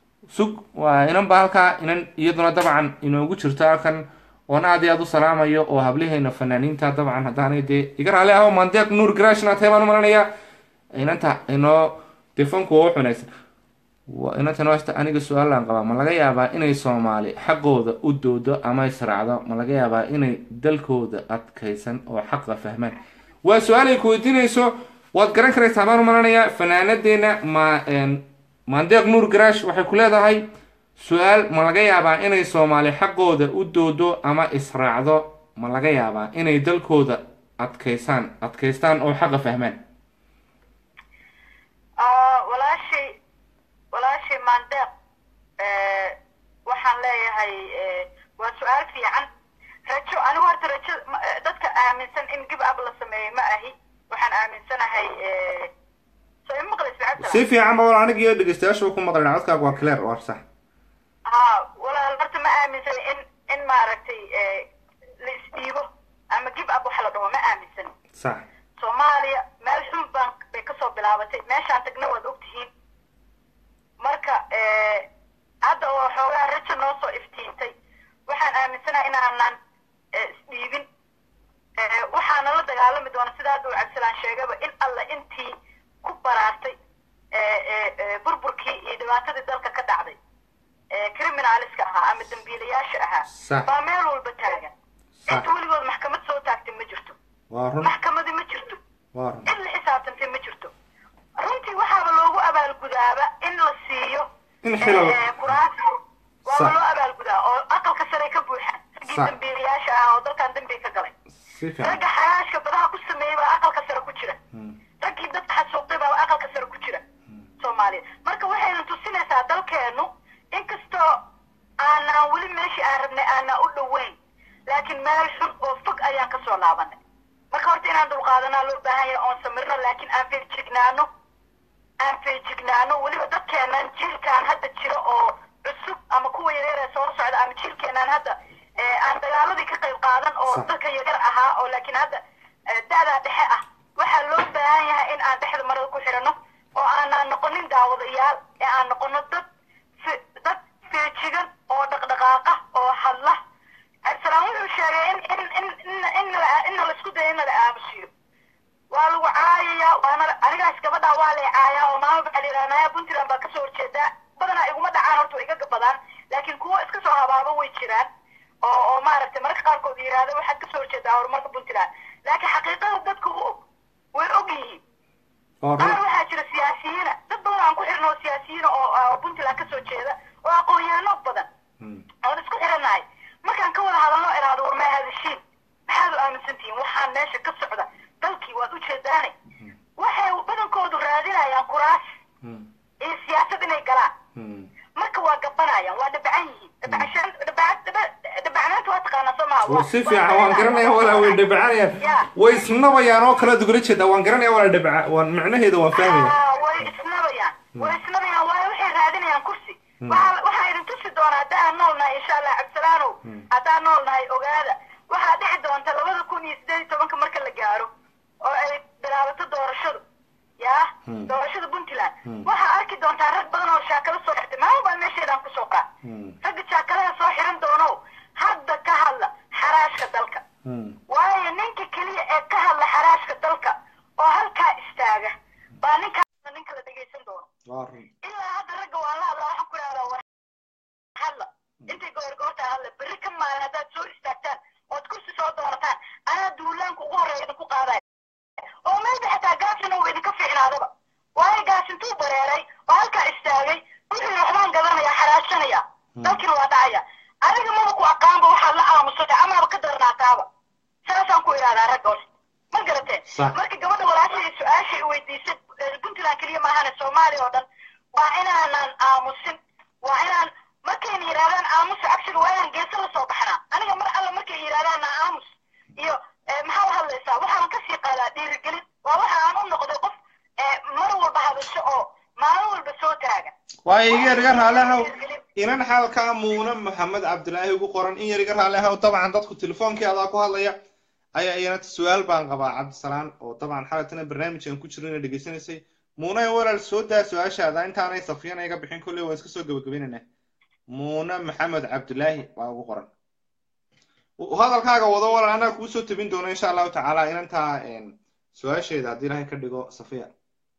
sug waa inan ba halkaa inan iyaduna dabcan inoogu jirto halkan oon aad iyo aad u salaamayo oo hablihayna fanaaniinta dabcan haddaanay dee iga raali aho mandeeq nuur grashna tahay baan u malanayaa inanta inoo defanku waa wax wanaagsan Wa- inanta inoo hasta aniga su-aalaan qabaa ma laga yaabaa inay soomaali xaqooda u doodo ama israacdo ma laga yaabaa inay dalkooda adkaysan oo xaqa fahmaan waa su-aal ay ku weydiinayso waad garan karaysaa baan u malanayaa fanaanadeena ma een, mandeeq nuur garaash waxay ku leedahay su-aal ma laga yaabaa inay soomaali xaqooda u doodo ama israacdo ma laga yaabaa inay dalkooda adkaysaan adkaystaan oo xaqa fahmaan Ah, walaashay walaashay maandeeq eh, waxaan leeyahay eh, waa su-aal fiican rajo anigu horta rajo ma- eh, dadka aaminsan in gib ab la sameeyo ma ahi waxaan aaminsanahay eh, soo ima maqlaysa cabdisalaam? si fiican ba wal aniga iyo dhegeystayaasha ku maqlina codkaaga waa clear waa sax ha walaal horta ma aaminsan in in maaragtay eh, la isdhiibo ama gib ab waxa la dhaho ma aaminsan sax soomaaliya meel xun baan bay kasoo bilaabatay meeshaan tagna waad ogtihiin marka eh, hadda oo xoogaa rajo noo soo iftiintay waxaan aaminsanahay inaanan eh, isdhiibin Eh, waxaana la dagaalami doona sida hadda uu cabdisalaan sheegaba in alla intii ku baraartay eh, eh, eh, burburkii iyo dhibaatadii dalka ka dhacday eh, criminaliska ahaa ama dambiilayaasha ahaa Sax. baa meel walba taagan Sax. inta weligood maxkamad soo taagtay ma jirto waa run maxkamadi ma jirto waa run in la xisaabtantay ma jirto runtii waxaaba loogu abaalgudaaba in la siiyo In xilal- eh, kuraas waaba Sax. loo abaalgudaa oo aqalka sare ka buuxaan raggii Sax. dambiilayaasha ah oo dalkan dambi ka galay si fiican ragga xalaashka badaha ku sameeyey baa aqalka sare ku jira raggii dadka xasuuqday baa aqalka sare ku jira soomaaliya marka waxayna tusinaysaa dalkeenu inkastoo aanaan weli meeshii aan rabnay aanaan u dhoweyn laakiin meel xun oo fog ayaan kasoo laabanay marka horta inaan dulqaadanaa loo baahan yahay oon samirno laakiin aan feejignaano aan feejignaano weliba dadkeenan jiilkaan hadda jira oo cusub ama kuwa yaryar ee soo socda ama jiilkeenan hadda eh, aan dagaaladii ka qayb qaadan oo Sax. dadka yaryar ahaa oo laakiin hadda eh, da'daa dhexe ah waxaa loo baahan yahay in aan dhexda marada ku xidhano oo aanaan noqonin daawadayaal ee aan noqono dad fe- dad feejigan oo dhaqdhaqaaqa oo hadla abdisalaam wuxuu sheegay in in in in in la in la isku dayo in la aamusiyo walaalahaas gabadha waa leecaaya oo maama baa layidhahnaya puntland baa kasoo horjeedaa badanaa iguma dhacaan horta way iga gabadaan laakiin kuwo iska soo habaaba way jiraan oo oo maaragtay mararka qaarkood yidhaahda waxaad kasoo horjeedaa horumarka puntland laakiin xaqiiqada dadku u og way og yihiin waa qaar run waxaa jira siyaasiyiina dad badan aan ku xirno oo siyaasiyiina oo oo puntland kasoo jeeda oo aqoon-yahano badan Mm. oon isku xirannahay markaan ka wada hadalno iraado war maa hadashiin maxaad u aaminsan tihiin waxaan meesha ka socda dalkii waad u jeedaane waxay badankoodu raadinayaan kuraas Mm. iyo siyaasad inay galaan Mm. marka waa gabanayaan waa dhabacan yihiin dhabacashaan dhabaca dhaba- dhabacnaanta waa taqaanaa soo maha waa si fiican waan garanaya walaa way dhabacanayaan Ya. way isnabayaan oo kale dugula jeedaa waan garanaya walaa dhabaca waan macnaheeda waan fahmaya Ah, way isnabayaan way isnabayaan waayo waxay raadinayaan kursi waxaa waxaa idin tusi doonaa haddaan nool nahay insha allah cabdisalaanow haddaan nool nahay ogaada waxaa dhici doonta labada kun iyo sideed iyo tobanka marka la gaaro oo ay bilaabato doorashadu yaa Hmm. doorashada puntland Hmm. waxaa arki doontaa rag badan oo shaakalo soo xirtay maalin baa meesheedaan kusoo qaa Mm. ragga shaakalaha soo xiran doonow hadda ka hadla xaraashka dalka Mm. waayo ninka keliya ee ka hadla xaraashka dalka oo halkaa istaaga baa ninkaa ninka la dhegaysan doono waa run ilaa hadda ragga waan la hadla waxaan ku idhahdaa war hadla intay goorgoortaa hadla berri ka maalin haddaad soo istaagtaan ood kursi soo doonataan anaa duulaanka ugu horreeya idinku qaadaya oo maybe xataa gaasina uu idinka fiicnaadaba waayo gaasintuu bareeray oo halkaa istaagay wixii waxbaan gadanaya xaraashanaya dalkina waa dhacaya adiga maba ku aqaanba waxaad la aamusatay amaaba ka darnaataaba saasaan ku idhahdaa ragga hore ma garatee Sax. marka gabadha walaashii su-aashii weydiisay eh, puntland keliya maahane soomaaliya oo dhan waa inaanan aamusin waa inaan markayna yidhahdaan aamusa actually waa inaan geesa la soo baxnaa aniga mar alla markay yidhahdaan na aamus iyo eh, maxaa u hadlaysaa waxaan kasii qaadaa dhiirigelin waa waxa aan u noqday qof eh, mar walba hadasho oo maalin walba soo taaga waayo iga yar iga raalehaw inan xaalkaa muuna maxamed cabdilaahi ugu qoran in yar iga raalehaw dabcan dadku telefoonkii adaa ku hadlaya ayaa iyana su-aal baan qabaa cabdisalaan oo dabcan xalatana barnaamijkan ku jiro ina dhegaysanaysay muuna walaal soo daa su-aashaada intaanay safiyana iga bixin kolley waan iska soo gabagabaynaynaa muuna maxamed cabdilaahi waa ugu qoran hadalkaaga wado walaal annaga kuu soo tabin doono insha allahu tacaala inantaa su-aasheeda haddii ilaahay ka dhigo safiya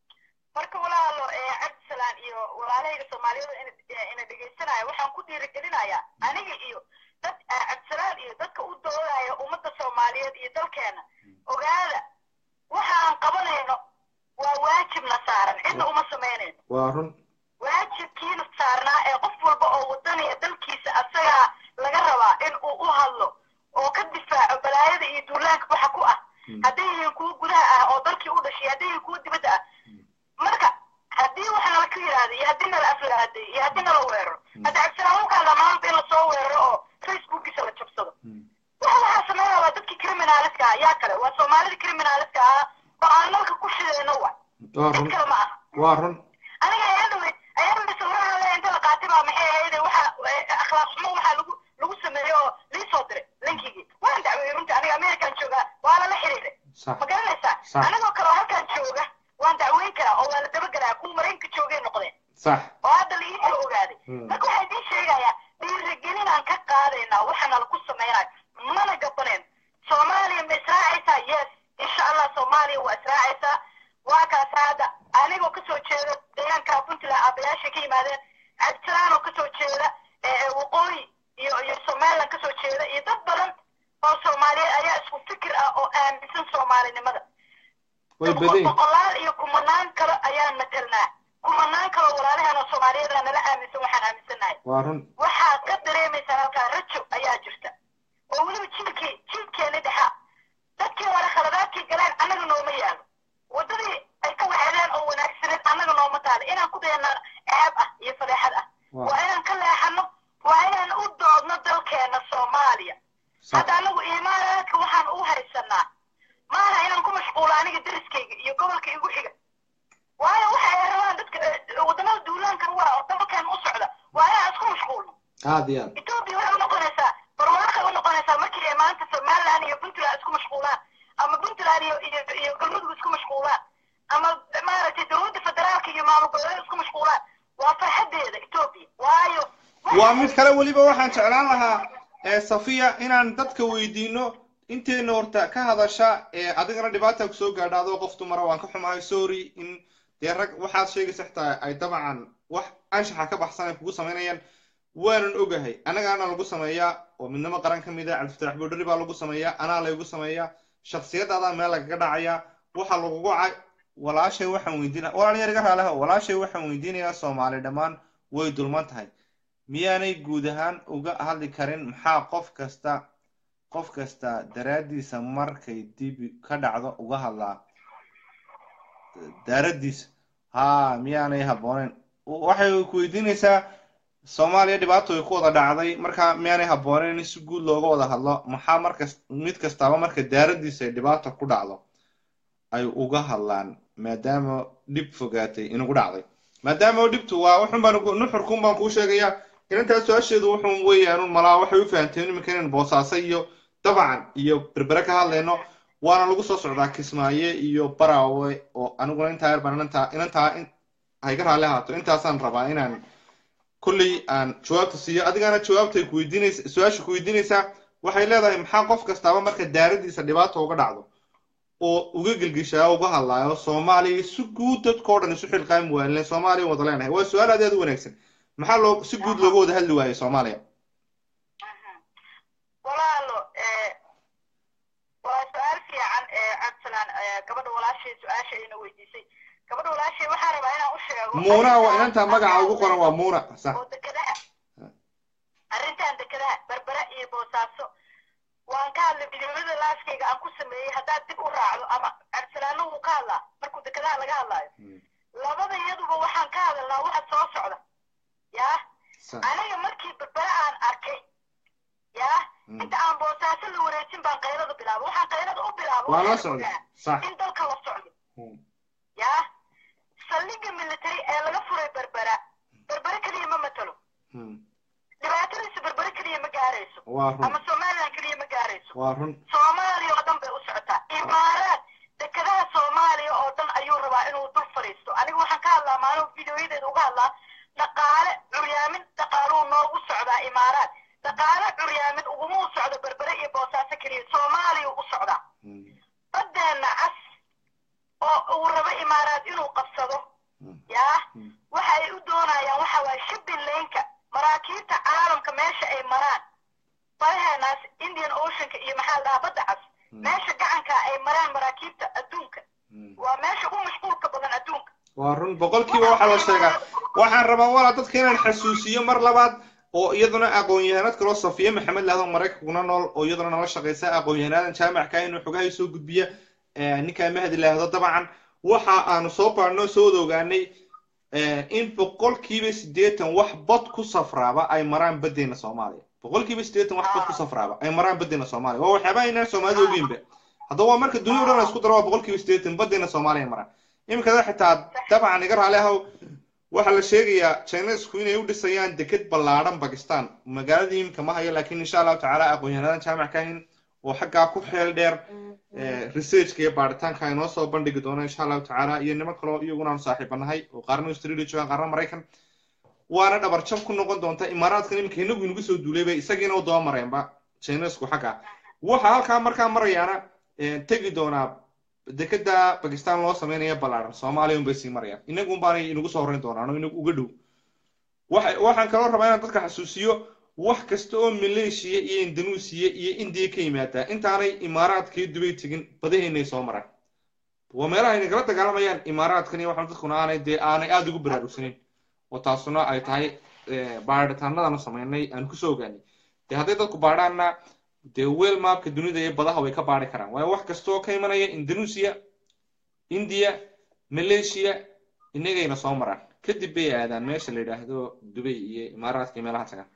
marka walaalo ee cabdisalaan iyo walaalahayga soomaaliyada ina ina dhegaysanayo waxaan ku dhiirigelinayaa aniga iyo dad eh, cabdisalaan iyo dadka u doodaya ummadda soomaaliyeed iyo dalkeena ogaada waxa aan qabanayno waa waajibna saaran cidna uma samaynayno waa run waajibkiina saarnaa ee qof walba oo wadaniya dalkiisa asagaa laga rabaa in uu u hadlo oo ka difaaco balaayada iyo duulaanka waxa ku ah hadday yihiin kuwo gudaha ah oo dalkii u dhashay hadday yihiin kuwo dibadda ah marka haddii wax nala ka yidhaahdo iyo haddii nala aflaaday iyo haddii nala weeraro hadda cabdisalaam ukaala maanta in lasoo weeraro oo facebookiisa la jabsado waxa waxaa sameynaya waa dadkii criminaliska ah yaa kale waa soomaalida criminaliska ah oo aan nalka ku shidayno wa waa cid run kale ma aha waa run aniga ayadawey ayadawey sawiraha le inta la qaatay baa maxay ahayde waxa eh, akhlaaq xumo waxaa lagu lagu sameeyey oo lii soo diray linkigii waan dacweeyey runtii aniga american joogaa waa lala xiriiray sax ma garanaysaa Sax. anigoo kale oo halkan jooga waan dacweyn karaa oo waa la dabagelaa kuwa maraykanka joogay noqdeen sax oo hadda la iisoo ogaaday Hmm. marka waxaa idiin sheegayaa dhiirigelinaan ka qaadaynaa waxana laku samaynayo mana gabaneen soomaaliya ma israacaysaa yes insha allah soomaaliya waa israacaysaa waa kaas hadda anigoo kasoo jeeda deegaanka puntland aabayaashay ka yimaadeen cabdisalaan oo kasoo jeeda eh, eh, waqooyi iyo iyo somaliland kasoo jeeda iyo dad badan oo soomaaliyeed ayaa isku fikir ah oo aaminsan soomaalinimada way badan boqolaal iyo kumanaan kale ayaan matelnaa kumanaan kale oo walaalahan oo soomaaliyeed aa nala aaminsan waxaan aaminsannahay waa run waxaad ka dareemaysaa halkaa rajo ayaa jirta oo weliba jiilkii jiilkeeni dhexa dadkii hore khaladaadkii galeen annaga nooma yaalo waddadii ay ka waxeedeen oo wanaagsaneed annaga nooma taalo inaan ku dayanaa ceeb ah iyo fadeexad ah Waa. waa inaan ka leexano waa inaan u doodno dalkeena soomaaliya sax hadda anagu imaaraadka waxaan u haysanaa maaha inaan ku mashquulo aniga deriskayga iyo gobolka igu xiga waayo waxa ay rabaan dadka eh, wadamada duulaankan waa oo dalkan u socda waa inaan isku mashquulno aad iyo aad etoobiya waxay unoqonaysaa barwaaqay unoqonaysaa markii ay maanta somaliland iyo puntland isku mashquulaan ama puntland iyo iyo iyo galmudug isku mashquulaan ama maaragtay dowladda federaalka iyo maamul goboleed isku mashquulaan waa farxadeeda etoobiya waayo waa mid kale weliba waxaan jeclaan lahaa ee safiya inaan dadka weydiino inteena horta ka hadasha ee adigana dhibaata kusoo gaadha adoo qof dumara waan ka xumahay sorry in dee rag waxaad sheegaysa xitaa ay dabcan wax anshaxa ka baxsan ay kugu samaynayaan waanan ogahay annagaana lagu sameeyaa oo midnimo qaran ka mid a cabdifataax boodhari baa lagu sameeyaa anaa laygu sameeyaa shaksiyadaadaa meel lagaga dhacayaa waxaa lagugu cay walaashay waxaan weydiina walaalyar iga raaleha walaashay waxaan weydiinayaa soomaali dhammaan way dulman tahay miyaanay guud ahaan uga hadli karin maxaa qof kasta qof kasta daraaddiisa markay dibi ka dhacdo uga hadlaa daaraddiisa haa miyaanay habbooneyn waxay ku weydiinaysaa soomaaliya dhibaato ay ku wada dhacday marka miyaanay habbooneyn in si guud looga wada hadlo maxaa markas mid kastaaba marka daaraddiisa ay dhibaata ku dhacdo ay uga hadlaan maadaama dhib fogaatay inugu dhacday maadaama dhibtu waa wuxun baan nuxurkun baan kuu sheegayaa inantaas su-aasheedu wuxun weeyaanun malaa waxay u fahamteen iminka inaan boosaaso iyo dabcan iyo berbere ka hadlayno waana lagu soo socdaa kismaaye iyo baraawe oo aniguna intaa yar baan inantaa inantaa hayga raalli ahaato intaasaan rabaa inaan kulley aan jawaabta siiyo adigana jawaabtay kuweydiinaysa su-aasha ku weydiinaysaa waxay leedahay maxaa qof kastaaba marka daaradiisa dhibaata uga dhacdo oo uga gelgishaa uga hadlaayo soomaaliya si guud dadkao dhan isu xilqaami waayle soomaaliya wada leenahay waa su-aal aad aad u wanaagsan maxaa loo si guud looga wada hadli waayey soomaaliya walaalo waa su-aal fiican cabdisalaan gabadha walaashay su-aasha ayna weydiisay gabadha walaashay waxaa rabaa inaan u sheego muuna waa inantaa magaca ugu qoran waa muuna sax oo dekedaha arrintan dekedaha berbera iyo boosaaso waan ka hadlay fidyomada laaskayga aan ku sameeyey haddaad dib u raacdo ama cabdisalaano wuu ka hadlaa markuu dekedaha laga hadlaayo labada iyaduba waxaan ka hadalnaa waxa soo socda yaa aniga markii berbere aan arkay yaa inta aan boosaaso la wareejin baan qaylada bilaaba waxaan qaylada u bilaaba waa la socda sax in dalka la socdo yaa saldhigga military ee laga furay berbera berbere keliya ma matalo dhibaatadiisu berbere keliya ma gaarayso waa run ama somaliland keliya ma gaarayso waa run soomaaliya oo dhan bay u socotaa imaaraad dekedaha soomaaliya oo dhan ayuu rabaa inuu dul fadhiisto aniga waxaan ka hadlaa maalin videoyadeeda uga hadlaa dhaqaale curyaamin dhaqaaluu noogu socdaa imaaraad dhaqaale curyaamin uguma u socdo berbere iyo boosaaso keliya soomaaliya u socdaa badeena cas oo uu rabo imaaraad inuu qabsado yaa waxa ay u doonayaan waxa waaye shipping laneka maraakiibta caalamka meesha ay maraan badaheenaas indian oceanka iyo maxaa la dhahaa badda cas meesha gacanka ay maraan maraakiibta adduunka waa meesha ugu mashquulka badan adduunka waa run boqolkiiba waxaa la sheegaa waxaan rabaa walaa dadka inaan xasuusiyo mar labaad oo iyaduna aqoon-yahanad kaloo safiye maxamed lahdo maraykankuna nool oo iyaduna nala shaqaysa aqoon-yahanaadan jaamacka inuu xogahay soo gudbiya ninkaa mahdi laahdo dabcan waxa aanu soo baadhnoo soo wada ogaanay in boqolkiiba siddeetan wax bad ku safraaba ay maraan badeena soomaaliya boqolkiiba siddeetan wax bad ku safraaba ay maraan badeena soomaaliya waa waxyaabaha inaan soomaalida ogeynba haddaba waa marka dunia o dhan la isku daro waa boqolkiiba siddeetan badeena soomaaliya ay maraan iminkada xitaa dabcan iga raali ahow waxaa la sheegayaa chinesku inay u dhisayaan deked ballaadhan bakistan magaalada imika ma hayo laakiin insha allahu tacaala aqoon-yahanadan jaamac ka ahin oo xaggaa ku xeel dheer researchka iyo baaritaanka ay noo soo bandhigi doona insha allahu tacaala iyo niman kaloo iyaguna aanu saaxiibanahay oo qaarna australia joogaan qaarna maraykan waana dhabar jab ku noqon doonta imaaraadkan iminka inagu inagu soo duulayba isagiina u daba mareenba chinesku xagga waxa halkaa markaa marayaana tegi doonaa dekeda bakistan loo sameynaya ballaaran soomaaliya unbay sii marayaan inagun baanay inagu soo horreyn doonaan oo inagu uga dhow waxaan kaloo rabaa inaan dadka xasuusiyo wax kasta oo maleeshiya iyo indonesia iyo indiya ka yimaadaa intaanay imaaraadka iyo dubay tegin badaheynay soo maraan waa meelaha ay nagala dagaalamayaan imaaraadkan iyo waxaan dadkuna aanay dee aanay aada ugu baraarugsaneyn oo taasuna ay tahay baaritaanadanu sameynay aan kusoo ogaanay dee hadday dadku baadhaanna dee weel maapka dunida iyo badaha way ka baari karaan waayo wax kasta oo ka imanaya indonesia india malaysia inagayna soo maraan kadib bay aadaan meesha la yidhaahdo dubay iyo imaaraadka iyo meelaha tagaan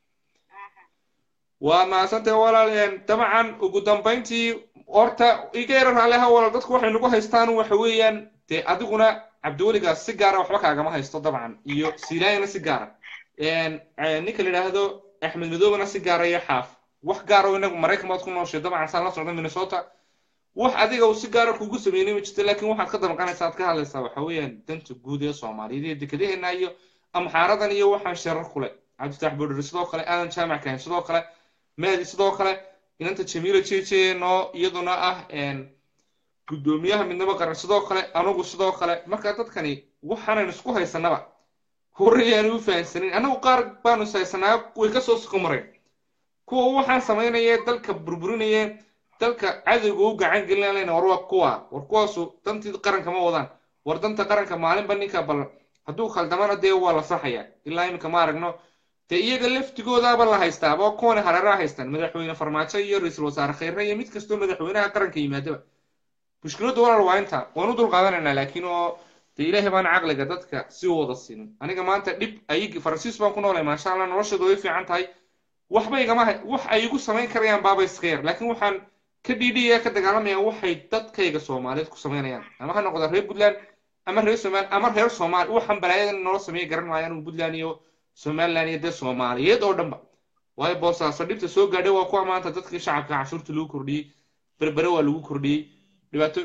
waa mahadsantahay walaal dabcan ugu dambayntii horta iga yara raaleha walaal dadku waxay nagu haystaan waxa weeyaan dee adiguna cabdiweligaas si gaara waxba kaagama haysto dabcan iyo silaayana si gaara ninka la yidhaahdo axmed madoobana si gaara iyo xaaf wax gaara oo inagu maraykan baad ku nooshay dabcan saan la socda minnesota wax adiga uu si gaara kugu sameynay ma jirto laakiin waxaad ka damqanaysaa aad ka hadlaysaa waxa weeyaan danta guud ee soomaaliyeed iyo dekedaheena iyo amxaaradan iyo waxaan sharar kule cabdifatax boodheri sidoo kale aadan jaamac kahayn sidoo kale mahdi sidoo kale inanta jamiila jeje noo iyaduna ah guddoomiyaha midnimo qaran sidoo kale anugu sidoo kale marka dadkani waxaanan isku haysanaba horeyaan u fahansanin annagu qaar baanu is haysanaa way kasoo suko mareen kuwa waxaan samaynaya dalka burburinaya dalka cadowga u gacan gelinayna war waa kuwa war kuwaasu dantii qaranka ma wadaan war danta qaranka maalinba ninka bal hadduu khaldamana dee waa la saxaya ilaa iminka ma aragno dee iyaga laftigoodaaba la haystaaba kuwana hareeraha haystaan madaxweyne farmaajo iyo ra-iisul wasaare khayre iyo mid kastoo madaxweynaha qaranka yimaadaba mushkiladda walaal waa inta waan u dulqaadanaynaa laakiin oo dee ilaahay baan caqliga dadka si u wada siinin aniga maanta dhib ayigi faransiis baan ku noolay maasha allah noloshooda way fiican tahay waxba igama wax ay igu samayn karayaan baaba iska yar laakiin waxaan ka dhiidhiyaya ka dagaalamaya waxay dadkayga soomaaliyeed ku samaynayaan ama ha noqda reer puntland ama reer somaali ama reer soomaali waxaan balaayadan nolo sameeya garan maayo anigu puntland iyo somaliland iyo dee soomaaliyeed oo dhanba waayo boosaaso dhibta soo gaadhay waa kuwa maanta dadkii shacabka cashuurta lagu kordhiyey berbere waa lagu kordhiyey dhibaato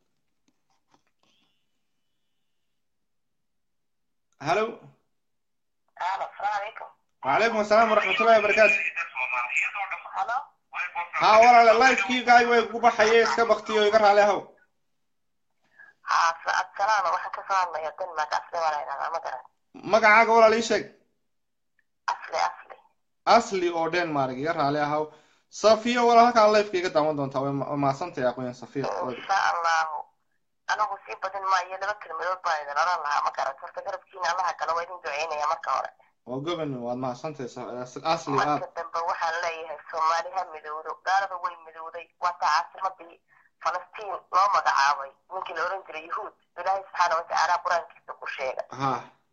halo وعليكم السلام ورحمة الله وبركاته ها ولا اللايف كي قاعد ويقول حيي اسكا بختي ويقرا عليها السلام waxaan ka soo hadlaya denmark asli walaynaa ma garan magacaaga walaal ii sheeg asli asli asli oo denmark iga raali ahaw safiya walaal halkaa lifeka iga daawan doontaa way maadsantahay aqoon safiya insha allahu anagu sii badin maayo laba kelmadood baa idin oran lahaa ma garan horta garabkiina allaha kale waa idin duceynaya marka hore waa goban waad mahadsantahay asli aad marka dambe waxaan leeyahay soomaali ha midowdo gaalada way midowday waataa caasimadii falastiin loo magacaabay ninkii la oran jiray yahuud ilaahay subxaana watacaala qur-aankiisa ku sheega ha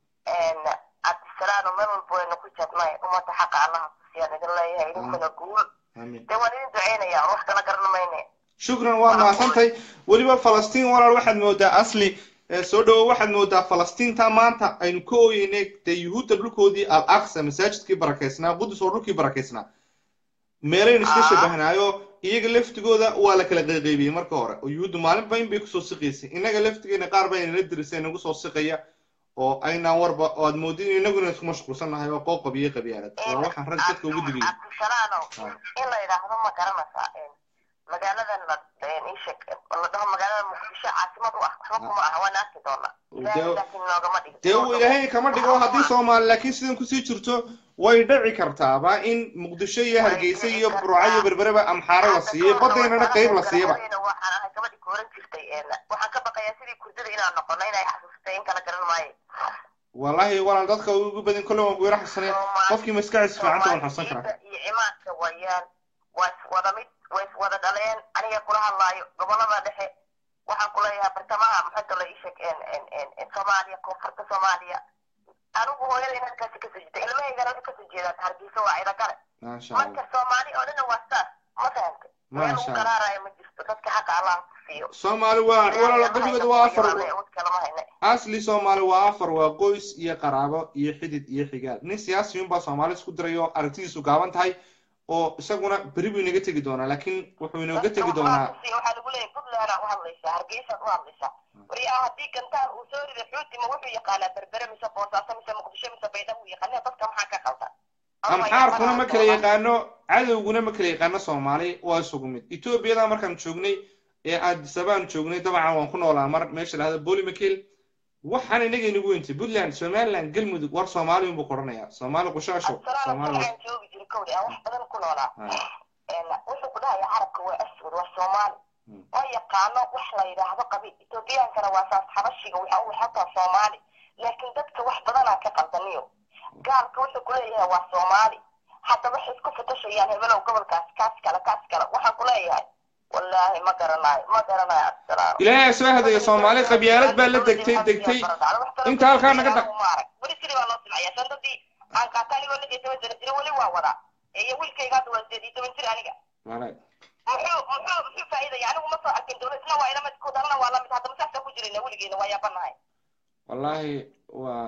cabdisalaano meel walba waynu ku jadnay ummadda xaqa allaha tusiyaan idin leeyahay idinkuna guul amiin dee waan idin duceynaya wax kala garan mayne shukran waa mahadsantahay weliba falastiin walaal waxaad moodaa asli soo dhawo waxaad moodaa falastiinta maanta aynu ka ooyeynay dee yuhuudda dhulkoodii al aqsa masaajidkii barakeysnaa qudus oo dhulkii barakeysnaa meelaynu iska shabahnaayo iyaga laftigooda waa la kala qayqaybiyey marka hore oo yuhuuddu maalinba in bay kusoo siqaysay innaga laftigeena qaar baa inala dirisay nagu soo siqaya oo aynaan warba oo aad moodin inaguna isku mashquulsannahay oo qooqab iyo qabyaalad waa waxaan rag dadka ugu digaya cabdisalaanow in la yidhaahdo ma garanaysaa magaaladan la isheg la dhaho magaalada muqdisho caasimad u ah waxba kuma aha waan arki doonaa ilaahay laakiin noogama dhigo dee uu ilaahay kama dhigo haddii soomaali laakiin sidan kusii jirto way dhaci kartaaba in muqdisho iyo hargeysa iyo burca iyo berbereba amxaaro la siiyey badaynana qayb la siiyaba waxaan ahay gabadhii kooran jirtay waxaan ka baqayaa sidii kurdada inaan noqono inay xasuustay in kala garan maayo wallahi walaal dadka ugu badin kolle waan kuyara xasanay qofkii maskaxiisa fiicanta waan xasan karaa iyo cimaadka wayaan waa iswada mid way iswada dhaleen aniga kula hadlaayo gobolada dhexe waxaan kuleeyahay bartamaha maxaa la isheg soomaaliya koonfurta soomaaliya anigu hooyadayna halkaasi kasoo jeeda ilmahaygana waxay kasoo jeedaan hargeysa waa ida gale maasha allah marka soomaali oo dhanna waa saas ma fahamta meel Masha uu Allah. garaarayo ma jirto dadka xaqa allah ku siiyo soomaali waa walaal qabigeedu waa afar awood kalama hayne asli soomaali waa afar waa qoys iyo qaraabo iyo xidid iyo xigaal nin siyaasiyun baa soomaali isku diray oo aragtidiisu gaaban tahay oo isaguna beri buu inaga tegi doonaa laakiin wuxuu inooga tegi doonaa waxaa lagu leeyahay puntland u hadlaysaa hargeysaad u hadlaysaa waryaa haddii gantaan uu soo riday xuutima wuxuu yaqaanaa berbere mise boosaaso mise muqdisho mise baydhabo uu yaqaanaa dadka maxaa ka qaldan amxaarkuna ma kala yaqaano cadowguna ma kala yaqaano soomaali waa isugu mid etoobiyada markaan joognay ee addisabaan joognay dabcan waan ku noolaa mar meesha lahada bolimakel waxaan inaga inagu weyntay puntland somaliland galmudug war soomaali unbuu qoranayaa soomaali qushaasho soomaali aan joogi jiri kowdi aan wax badan ku noolaa wuxuu ku dhahaya carabka waa aswad waa soomaali oo yaqaano wax la yidhaahdo qabiil etoobiyaankana waa saas xabashiga waxa uu xataa soomaali laakiin dadka wax badanaa ka qaldaniyo gaalka wuxuu ku leeyahay waa soomaali hadda waxay isku fatashayaan hebelow gobolkaas kaas kale kaas kale waxaan ku leeyahay wallaahi ma garanayo ma garanayo abdisalaam ilaahay soo hadaya soomaali qabyaalad baa la degtay degtay inta halkaa naga dhaq weli sidii baa loo silcaya sandadii aan qaata anigoo lix iyo toban sano jira weli waa wadaa iyo wiilkayga hadda waa sideed iyo toban jir aniga Walahi. muxuu muxuu muxuu faa'iidaya anigu ma soo arkin dowlad isna waa ila mid ku dalana waa lamid hadda masaasa ku jirayna weligeena waa yaabanahay wallaahi waa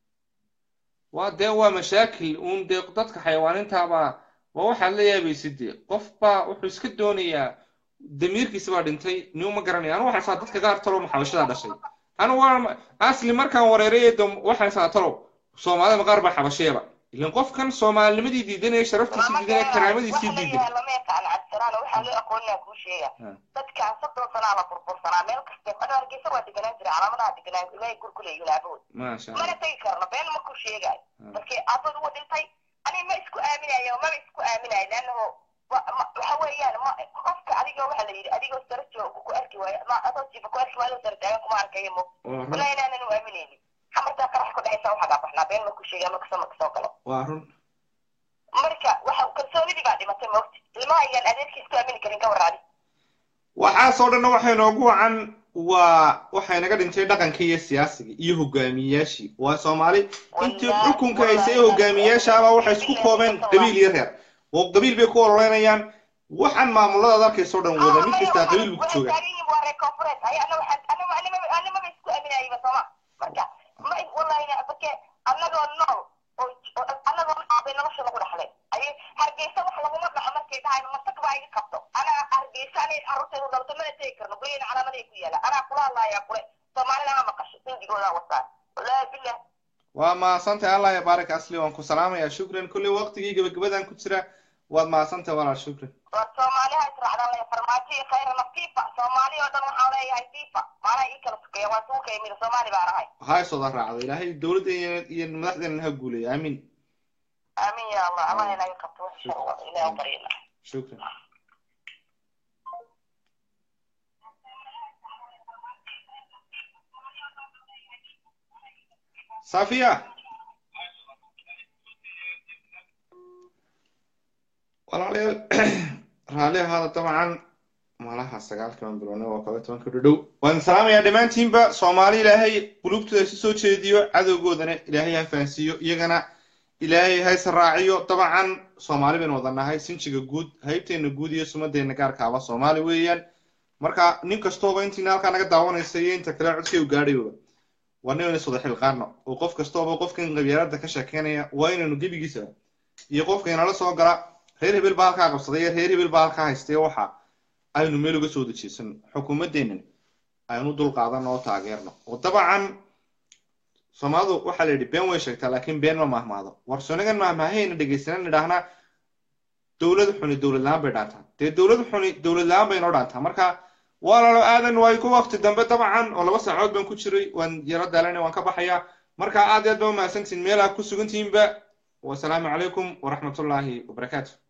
waa dee waa mashaakil uun dee dadka xayawaanintaabaa waa waxaad la yaabaysid dee qof baa wuxuu iska doonayaa damiirkiisa baa dhintay niu ma garanaya anu waxaan saa dadka qaar talow maxabashadaa dhashay anu waa asli markaan wareeray dom waxaan saa talow soomaalida qaar baa xabasheeba ilan qofkan soomaalinimadii diidanaya sharaftiisii diidanaya karaamadiisii diidan lama yaqaan cabdiraan waxaa loo aqoonaa kuu sheega dadkaan soddon sanaa la burbursanaa meel kaste ana hargeysa waa deganaan jira calaamadaha deganaan ilaahay gurguleeyihin aabahood maasha mana allah tegi karno been ma ku sheegaayo markii aabahood ugu dhintay ani ma isku aaminayo maba isku aaminayo leannaho waxa weeyaan ma qofka adiga waxa la yidhi adigoo sara jooga ku arki waayo ma adoo jiifa ku arki waayo sara taagan kuma arkayo mo waa run walaa inaanan u aaminaynin xamartaa qarax ku dhexaysa waxaa gaa baxnaa been ma ku sheegaa ma kasoo ma kasoo galo waa run marka waxa kalsoonidii baa dhimatay moogti ilmaha ayaan adeerkii isku aamini karin ka warraadi waxaasoo dhanna waxay noogu wacan waa waxay naga dhintay dhaqankii iyo siyaasigii iyo hogaamiyeyaashii waa soomaali intii xukunka haysay ee hogaamiyeyaashaaba waxay isku koobeen qabiil iyo reer oo qabiil bay ku ololeynayaan waxaan maamulada dalkaysoo dhan wada mid kastaa qabiil buu ku jooga waa reer koonfureed ay ana waxaan anima animaba isku aaminayaba sooma marka ma wallahina bake annagoo nool oo annagoo nool bay nolosha lagu dhaxleen ayay hargeysa wax laguma dhaxo markay dhahayn masag baa iga qabto anaa hargeysa anay carruurtaydu dhalto mana tegi karno guryaheena calaamaday ku yaala anaa kula hadlaayaa kule soomaalina ha maqasho sindigoodaa wataan wallaahi billah waa mahadsantahay allah ya baarik asli waan ku salaamayaa shukran kulley waqtigii gabagabadan ku jira waad mahadsantahay walaal shukran war soomaaliha israacdaan le farmaajo iyo khayrana fifa soomaali oo dhan waxaan leeyahay fifa maanaa ii kala tukeeya waa suuka imida soomaali baan ahay ha isooda raacdo ilaahay dowladda iyo iyo madaxdeena ha guuleeya aamin aamin ya allah allah inaga qabto wax shar wada ilaah baryana shukran safiya walaalayaal raalli ahaada dabcan malaha sagaalkan biloodna waa kaba tobanka dhudhow waan salaamayaa dhammaantiinba soomaali ilaahay qulubtooda isu soo jeediyo cadowgoodana ilaahay ha fahansiiyo iyagana ilaahay ha israaciyo dabcan soomaali baynu wada nahay sinjiga guud haybteena guud iyo sumadeena gaarkaaba soomaali weeyaan marka nin kastooba intiina halkaa naga daawanaysa iyo inta kale codkay u gaadhayoba waa inaynu iswada xilqaano oo qof kastooba qofkan qabyaalada ka sheekeynaya waa inaynu gebigiisa iyo qofka inala soo gala reer hebel baa halkaa qabsaday iyo reer hebel baa halkaa haystay waxa aynu meel uga soo dejiisano xukuumaddeennan aynu dul qaadano oo taageerno oo dabcan soomaalidu waxaa la yidhi been way sheegtaa laakiin been ma mahmaado war sonagan mahmaahayna dhegaysanan idhaahnaa dowlad xuni dowlad la-aan bay dhaantaa dee dowlad xuni dowlad la-aan bay noo dhaantaa marka walaalo aadan waay ku waqti dambe dabcan oo laba saacood baan ku jiray waan yaro daalana waan ka baxayaa marka aad iyo aad baa umahadsantihin meel aad ku sugantihiinba wasalaamu calaykum waraxmatullaahi wabarakaatu